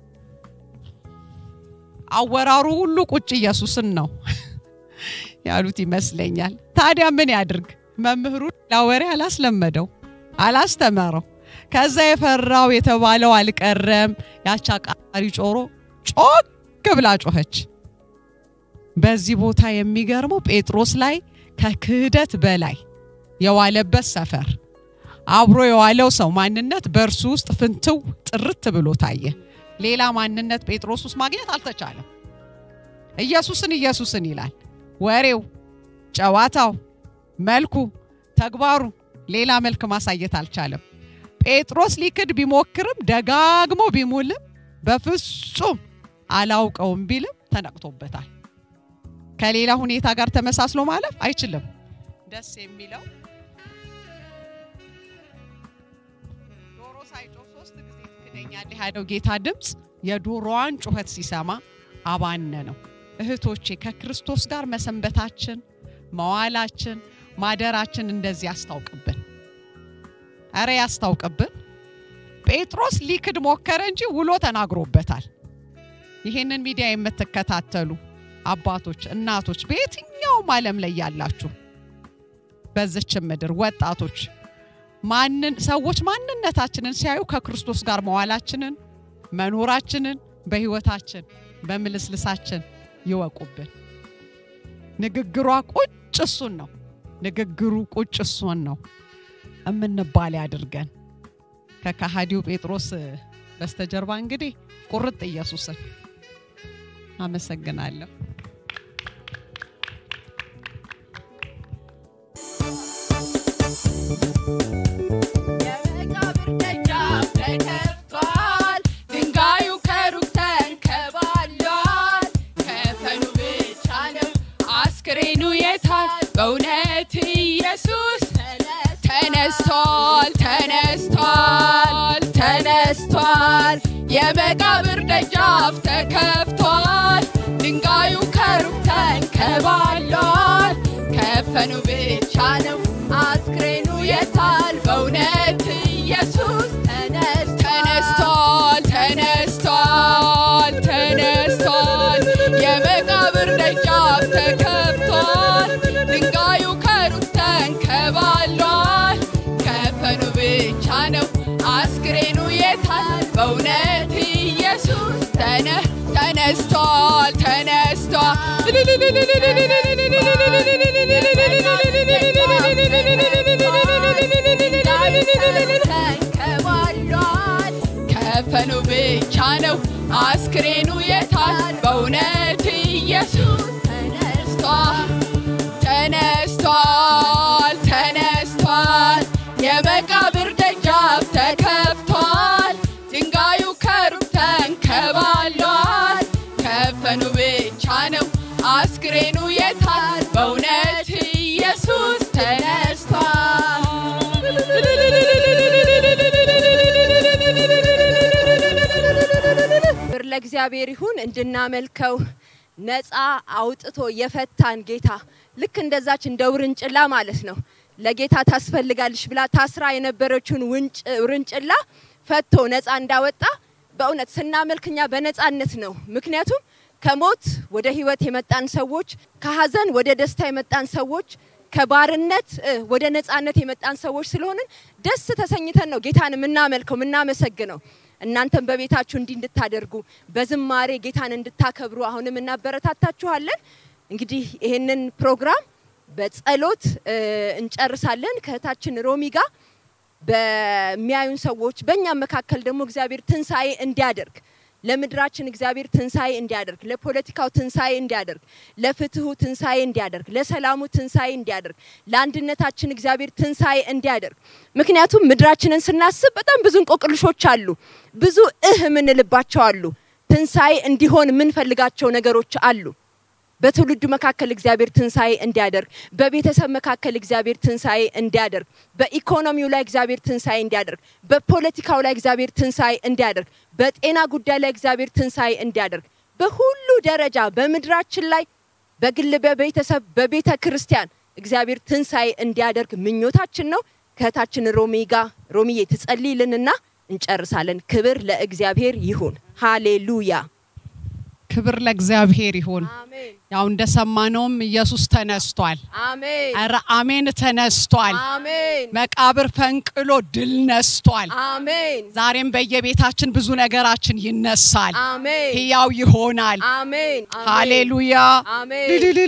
አወራሩ ሁሉ ቁጭ ኢየሱስን ነው ያሉት ይመስለኛል። ታዲያ ምን ያድርግ? መምህሩ ላወሬ አላስለመደው፣ አላስተመረው። ከዛ የፈራው የተባለው አልቀረም። ያች አቃሪ ጮሮ ጮክ ብላ ጮኸች። በዚህ ቦታ የሚገርመው ጴጥሮስ ላይ ከክህደት በላይ የዋለበት ሰፈር አብሮ የዋለው ሰው ማንነት በእርሱ ውስጥ ፍንትው ጥርት ብሎ ታየ። ሌላ ማንነት ጴጥሮስ ውስጥ ማግኘት አልተቻለም። ኢየሱስን ኢየሱስን ይላል። ወሬው፣ ጨዋታው፣ መልኩ፣ ተግባሩ ሌላ መልክ ማሳየት አልቻለም። ጴጥሮስ ሊክድ ቢሞክርም ደጋግሞ ቢሙልም በፍጹም አላውቀውም ቢልም ተነቅቶበታል። ከሌላ ሁኔታ ጋር ተመሳስሎ ማለፍ አይችልም። ደስ የሚለው ዶሮ ሳይጮህ ሶስት ጊዜ ትክደኛለህ ያለው ጌታ ድምፅ የዶሮዋን ጩኸት ሲሰማ አባነ ነው። እህቶቼ ከክርስቶስ ጋር መሰንበታችን፣ መዋላችን፣ ማደራችን እንደዚህ ያስታውቅብን። አረ ያስታውቅብን። ጴጥሮስ ሊክድ ሞከረ እንጂ ውሎ ተናግሮበታል። ይህንን ሚዲያ የምትከታተሉ አባቶች፣ እናቶች፣ በየትኛውም ዓለም ላይ ያላችሁ በዚች ምድር ወጣቶች ማንን ሰዎች ማንነታችንን ሲያዩ ከክርስቶስ ጋር መዋላችንን መኖራችንን በህይወታችን በምልስልሳችን ይወቁብን። ንግግሯ ቁጭ እሱን ነው። ንግግሩ ቁጭ እሱን ነው እምንባል ያድርገን። ከከሃዲው ጴጥሮስ በስተጀርባ እንግዲህ ቁርጥ ኢየሱስን አመሰግናለሁ። የመቃብር ደጃፍ ተከፍቷል፣ ድንጋዩ ከሩቅ ተንከባሏል። ከፈኑ ብቻ ነው አስክሬኑ የታል? በእውነት ኢየሱስ ተነስቷል፣ ተነስቷል፣ ተነስቷል። የመቃብር ደጃፍ ተከፍቷል፣ ድንጋዩ ከሩቅ ተንከባሏል። ከፈኑ ብቻ ነው አስክሬኑ የታል? በእውነት ኢየሱስ ተነስ ተነስቷል ተነስቷል ተነስቷል። የመቃብር ደጃፍ ተከፍቷል፣ ድንጋዩ ከሩቅ ተንከባሏል። ከፈኑ ብቻ ነው አስክሬኑ የታል? በእውነት ኢየሱስ ተነ ተነስቷል ተንከባሏል። ከፈኑ ብቻ ነው አስክሬኑ የታል? በእውነት ኢየሱስ ተነስቷል ተነስቷል ተነስቷል። የመቃብር ደጃፍ ተከፍቷል፣ ድንጋዩ ከሩቅ ተንከባሏል። ከፈኑ ብቻ ነው አስክሬኑ የታል? በእውነት ኢየሱስ ተነስቷል። ክብር ለእግዚአብሔር ይሁን። እንድናመልከው ነፃ አውጥቶ የፈታን ጌታ ልክ እንደዛች እንደ ውርንጭላ ማለት ነው። ለጌታ ታስፈልጋለሽ ብላ ታስራ የነበረችውን ውንጭ- ውርንጭላ ፈቶ ነፃ እንዳወጣ በእውነት ስናመልክ እኛ በነፃነት ነው። ምክንያቱም ከሞት ወደ ህይወት የመጣን ሰዎች፣ ከሀዘን ወደ ደስታ የመጣን ሰዎች፣ ከባርነት እ፣ ወደ ነፃነት የመጣን ሰዎች ስለሆንን ደስ ተሰኝተን ነው ጌታን የምናመልከው የምናመሰግነው። እናንተም በቤታችሁ እንዲህ እንድታደርጉ በዝማሬ ጌታን እንድታከብሩ አሁንም እናበረታታችኋለን። እንግዲህ ይህንን ፕሮግራም በጸሎት እ፣ እንጨርሳለን ከእህታችን ሮሚ ጋር በሚያዩን ሰዎች በእኛም መካከል ደግሞ እግዚአብሔር ትንሣኤ እንዲያደርግ ለምድራችን እግዚአብሔር ትንሣኤ እንዲያደርግ፣ ለፖለቲካው ትንሣኤ እንዲያደርግ፣ ለፍትሁ ትንሣኤ እንዲያደርግ፣ ለሰላሙ ትንሣኤ እንዲያደርግ፣ ለአንድነታችን እግዚአብሔር ትንሣኤ እንዲያደርግ። ምክንያቱም ምድራችንን ስናስብ በጣም ብዙ እንቆቅልሾች አሉ፣ ብዙ እህ የምንልባቸው አሉ። ትንሣኤ እንዲሆን የምንፈልጋቸው ነገሮች አሉ። በትውልዱ መካከል እግዚአብሔር ትንሣኤ እንዲያደርግ፣ በቤተሰብ መካከል እግዚአብሔር ትንሣኤ እንዲያደርግ፣ በኢኮኖሚው ላይ እግዚአብሔር ትንሣኤ እንዲያደርግ፣ በፖለቲካው ላይ እግዚአብሔር ትንሣኤ እንዲያደርግ፣ በጤና ጉዳይ ላይ እግዚአብሔር ትንሣኤ እንዲያደርግ፣ በሁሉ ደረጃ በምድራችን ላይ በግል በቤተሰብ በቤተ ክርስቲያን እግዚአብሔር ትንሣኤ እንዲያደርግ ምኞታችን ነው። ከእህታችን ሮሚ ጋር ሮሚዬ ትጸልይልንና እንጨርሳለን። ክብር ለእግዚአብሔር ይሁን። ሃሌሉያ። ክብር ለእግዚአብሔር ይሁን። አሜን ያው እንደሰማነውም ኢየሱስ ተነስቷል። አሜን ኧረ አሜን ተነስቷል። አሜን መቃብር ፈንቅሎ ድል ነስቷል። አሜን ዛሬም በየቤታችን ብዙ ነገራችን ይነሳል፣ አሜን ሕያው ይሆናል። አሜን ሃሌሉያ አሜን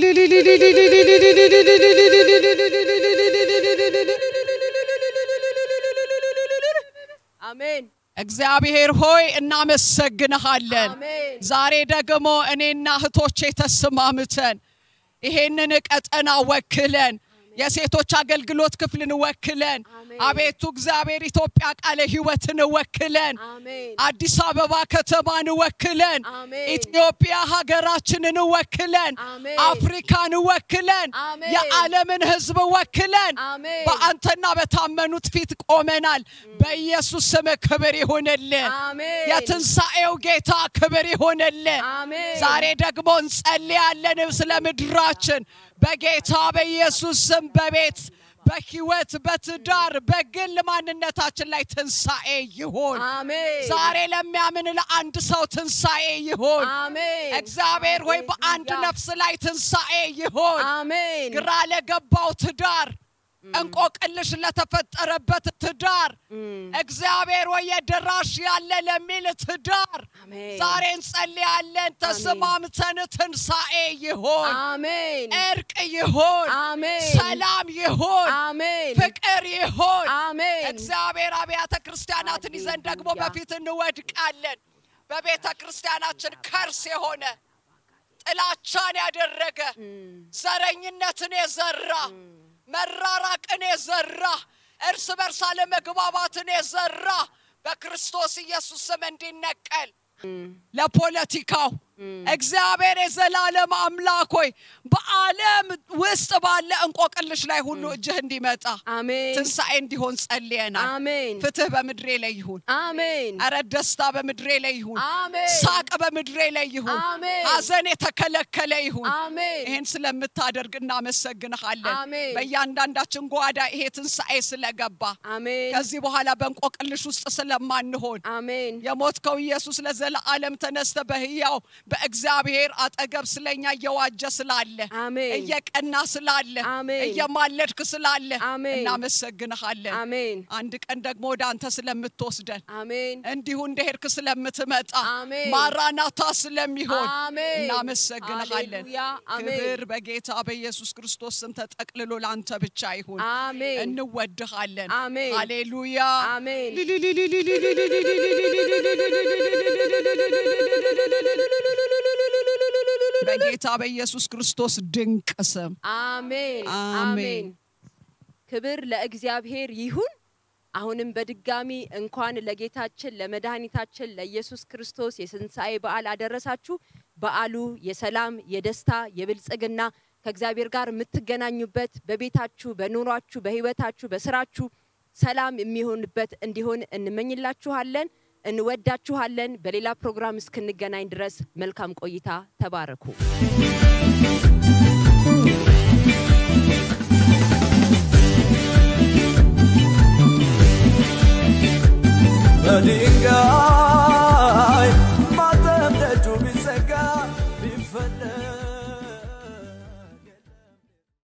አሜን እግዚአብሔር ሆይ እናመሰግንሃለን። አሜን ዛሬ ደግሞ እኔና እህቶቼ ተስማምተን ይሄንን ቀጠና ወክለን የሴቶች አገልግሎት ክፍልን ወክለን አሜን። አቤቱ እግዚአብሔር ኢትዮጵያ ቃለ ሕይወትን ወክለን አሜን አዲስ አበባ ከተማን ወክለን አሜን። ኢትዮጵያ ሀገራችንን ወክለን አሜን። አፍሪካን ወክለን አሜን። የዓለምን ሕዝብ ወክለን አሜን። በአንተና በታመኑት ፊት ቆመናል። በኢየሱስ ስም ክብር ይሁንልን። አሜን የትንሣኤው ጌታ ክብር ይሁንልን። አሜን ዛሬ ደግሞ እንጸልያለን ስለ ምድራችን በጌታ በኢየሱስ ስም በቤት በህይወት በትዳር በግል ማንነታችን ላይ ትንሣኤ ይሁን። አሜን ዛሬ ለሚያምን ለአንድ ሰው ትንሣኤ ይሁን። አሜን እግዚአብሔር ሆይ በአንድ ነፍስ ላይ ትንሣኤ ይሁን። አሜን ግራ ለገባው ትዳር እንቆቅልሽ ለተፈጠረበት ትዳር እግዚአብሔር ወይ የደራሽ ያለ ለሚል ትዳር አሜን ዛሬ እንጸልያለን። ተስማምተን ትንሣኤ ይሆን፣ አሜን እርቅ ይሆን፣ አሜን ሰላም ይሆን፣ አሜን ፍቅር ይሆን። አሜን እግዚአብሔር አብያተ ክርስቲያናትን ይዘን ደግሞ ሃሌሉያ። በፊት እንወድቃለን። በቤተ ክርስቲያናችን ከርስ የሆነ ጥላቻን ያደረገ ዘረኝነትን የዘራ መራራቅን የዘራ እርስ በርስ አለመግባባትን የዘራ በክርስቶስ ኢየሱስ ስም እንዲነቀል ለፖለቲካው እግዚአብሔር የዘላለም አምላክ ሆይ በዓለም ውስጥ ባለ እንቆቅልሽ ላይ ሁሉ እጅህ እንዲመጣ አሜን ትንሣኤ እንዲሆን ጸልየናል። አሜን ፍትህ በምድሬ ላይ ይሁን። አሜን እረ ደስታ በምድሬ ላይ ይሁን። አሜን ሳቅ በምድሬ ላይ ይሁን። አሜን ሐዘን የተከለከለ ይሁን። አሜን ይህን ስለምታደርግ እናመሰግንሃለን። አሜን። በእያንዳንዳችን ጓዳ ይሄ ትንሣኤ ስለገባ አሜን ከዚህ በኋላ በእንቆቅልሽ ውስጥ ስለማንሆን አሜን የሞትከው ኢየሱስ ለዘለዓለም ተነስተ በሕያው በእግዚአብሔር አጠገብ ስለኛ እየዋጀ ስላለ አሜን እየቀና ስላለ አሜን። እየማለድክ ስላለ አሜን። እናመሰግንሃለን። አሜን አንድ ቀን ደግሞ ወደ አንተ ስለምትወስደን አሜን እንዲሁ እንደሄድክ ስለምትመጣ አሜን። ማራናታ ስለሚሆን አሜን እናመሰግንሃለን። ሃሌሉያ አሜን ክብር በጌታ በኢየሱስ ክርስቶስ ስም ተጠቅልሎ ለአንተ ብቻ ይሁን። አሜን እንወድሃለን። አሜን። ሃሌሉያ አሜን በጌታ በኢየሱስ ክርስቶስ ድንቅ ስም አሜን አሜን። አሜን ክብር ለእግዚአብሔር ይሁን አሁንም በድጋሚ እንኳን ለጌታችን ለመድኃኒታችን ለኢየሱስ ክርስቶስ የትንሣኤ በዓል አደረሳችሁ በዓሉ የሰላም የደስታ የብልጽግና ከእግዚአብሔር ጋር የምትገናኙበት በቤታችሁ በኑሯችሁ በህይወታችሁ በስራችሁ ሰላም የሚሆንበት እንዲሆን እንመኝላችኋለን እንወዳችኋለን በሌላ ፕሮግራም እስክንገናኝ ድረስ መልካም ቆይታ ተባረኩ በድንጋይ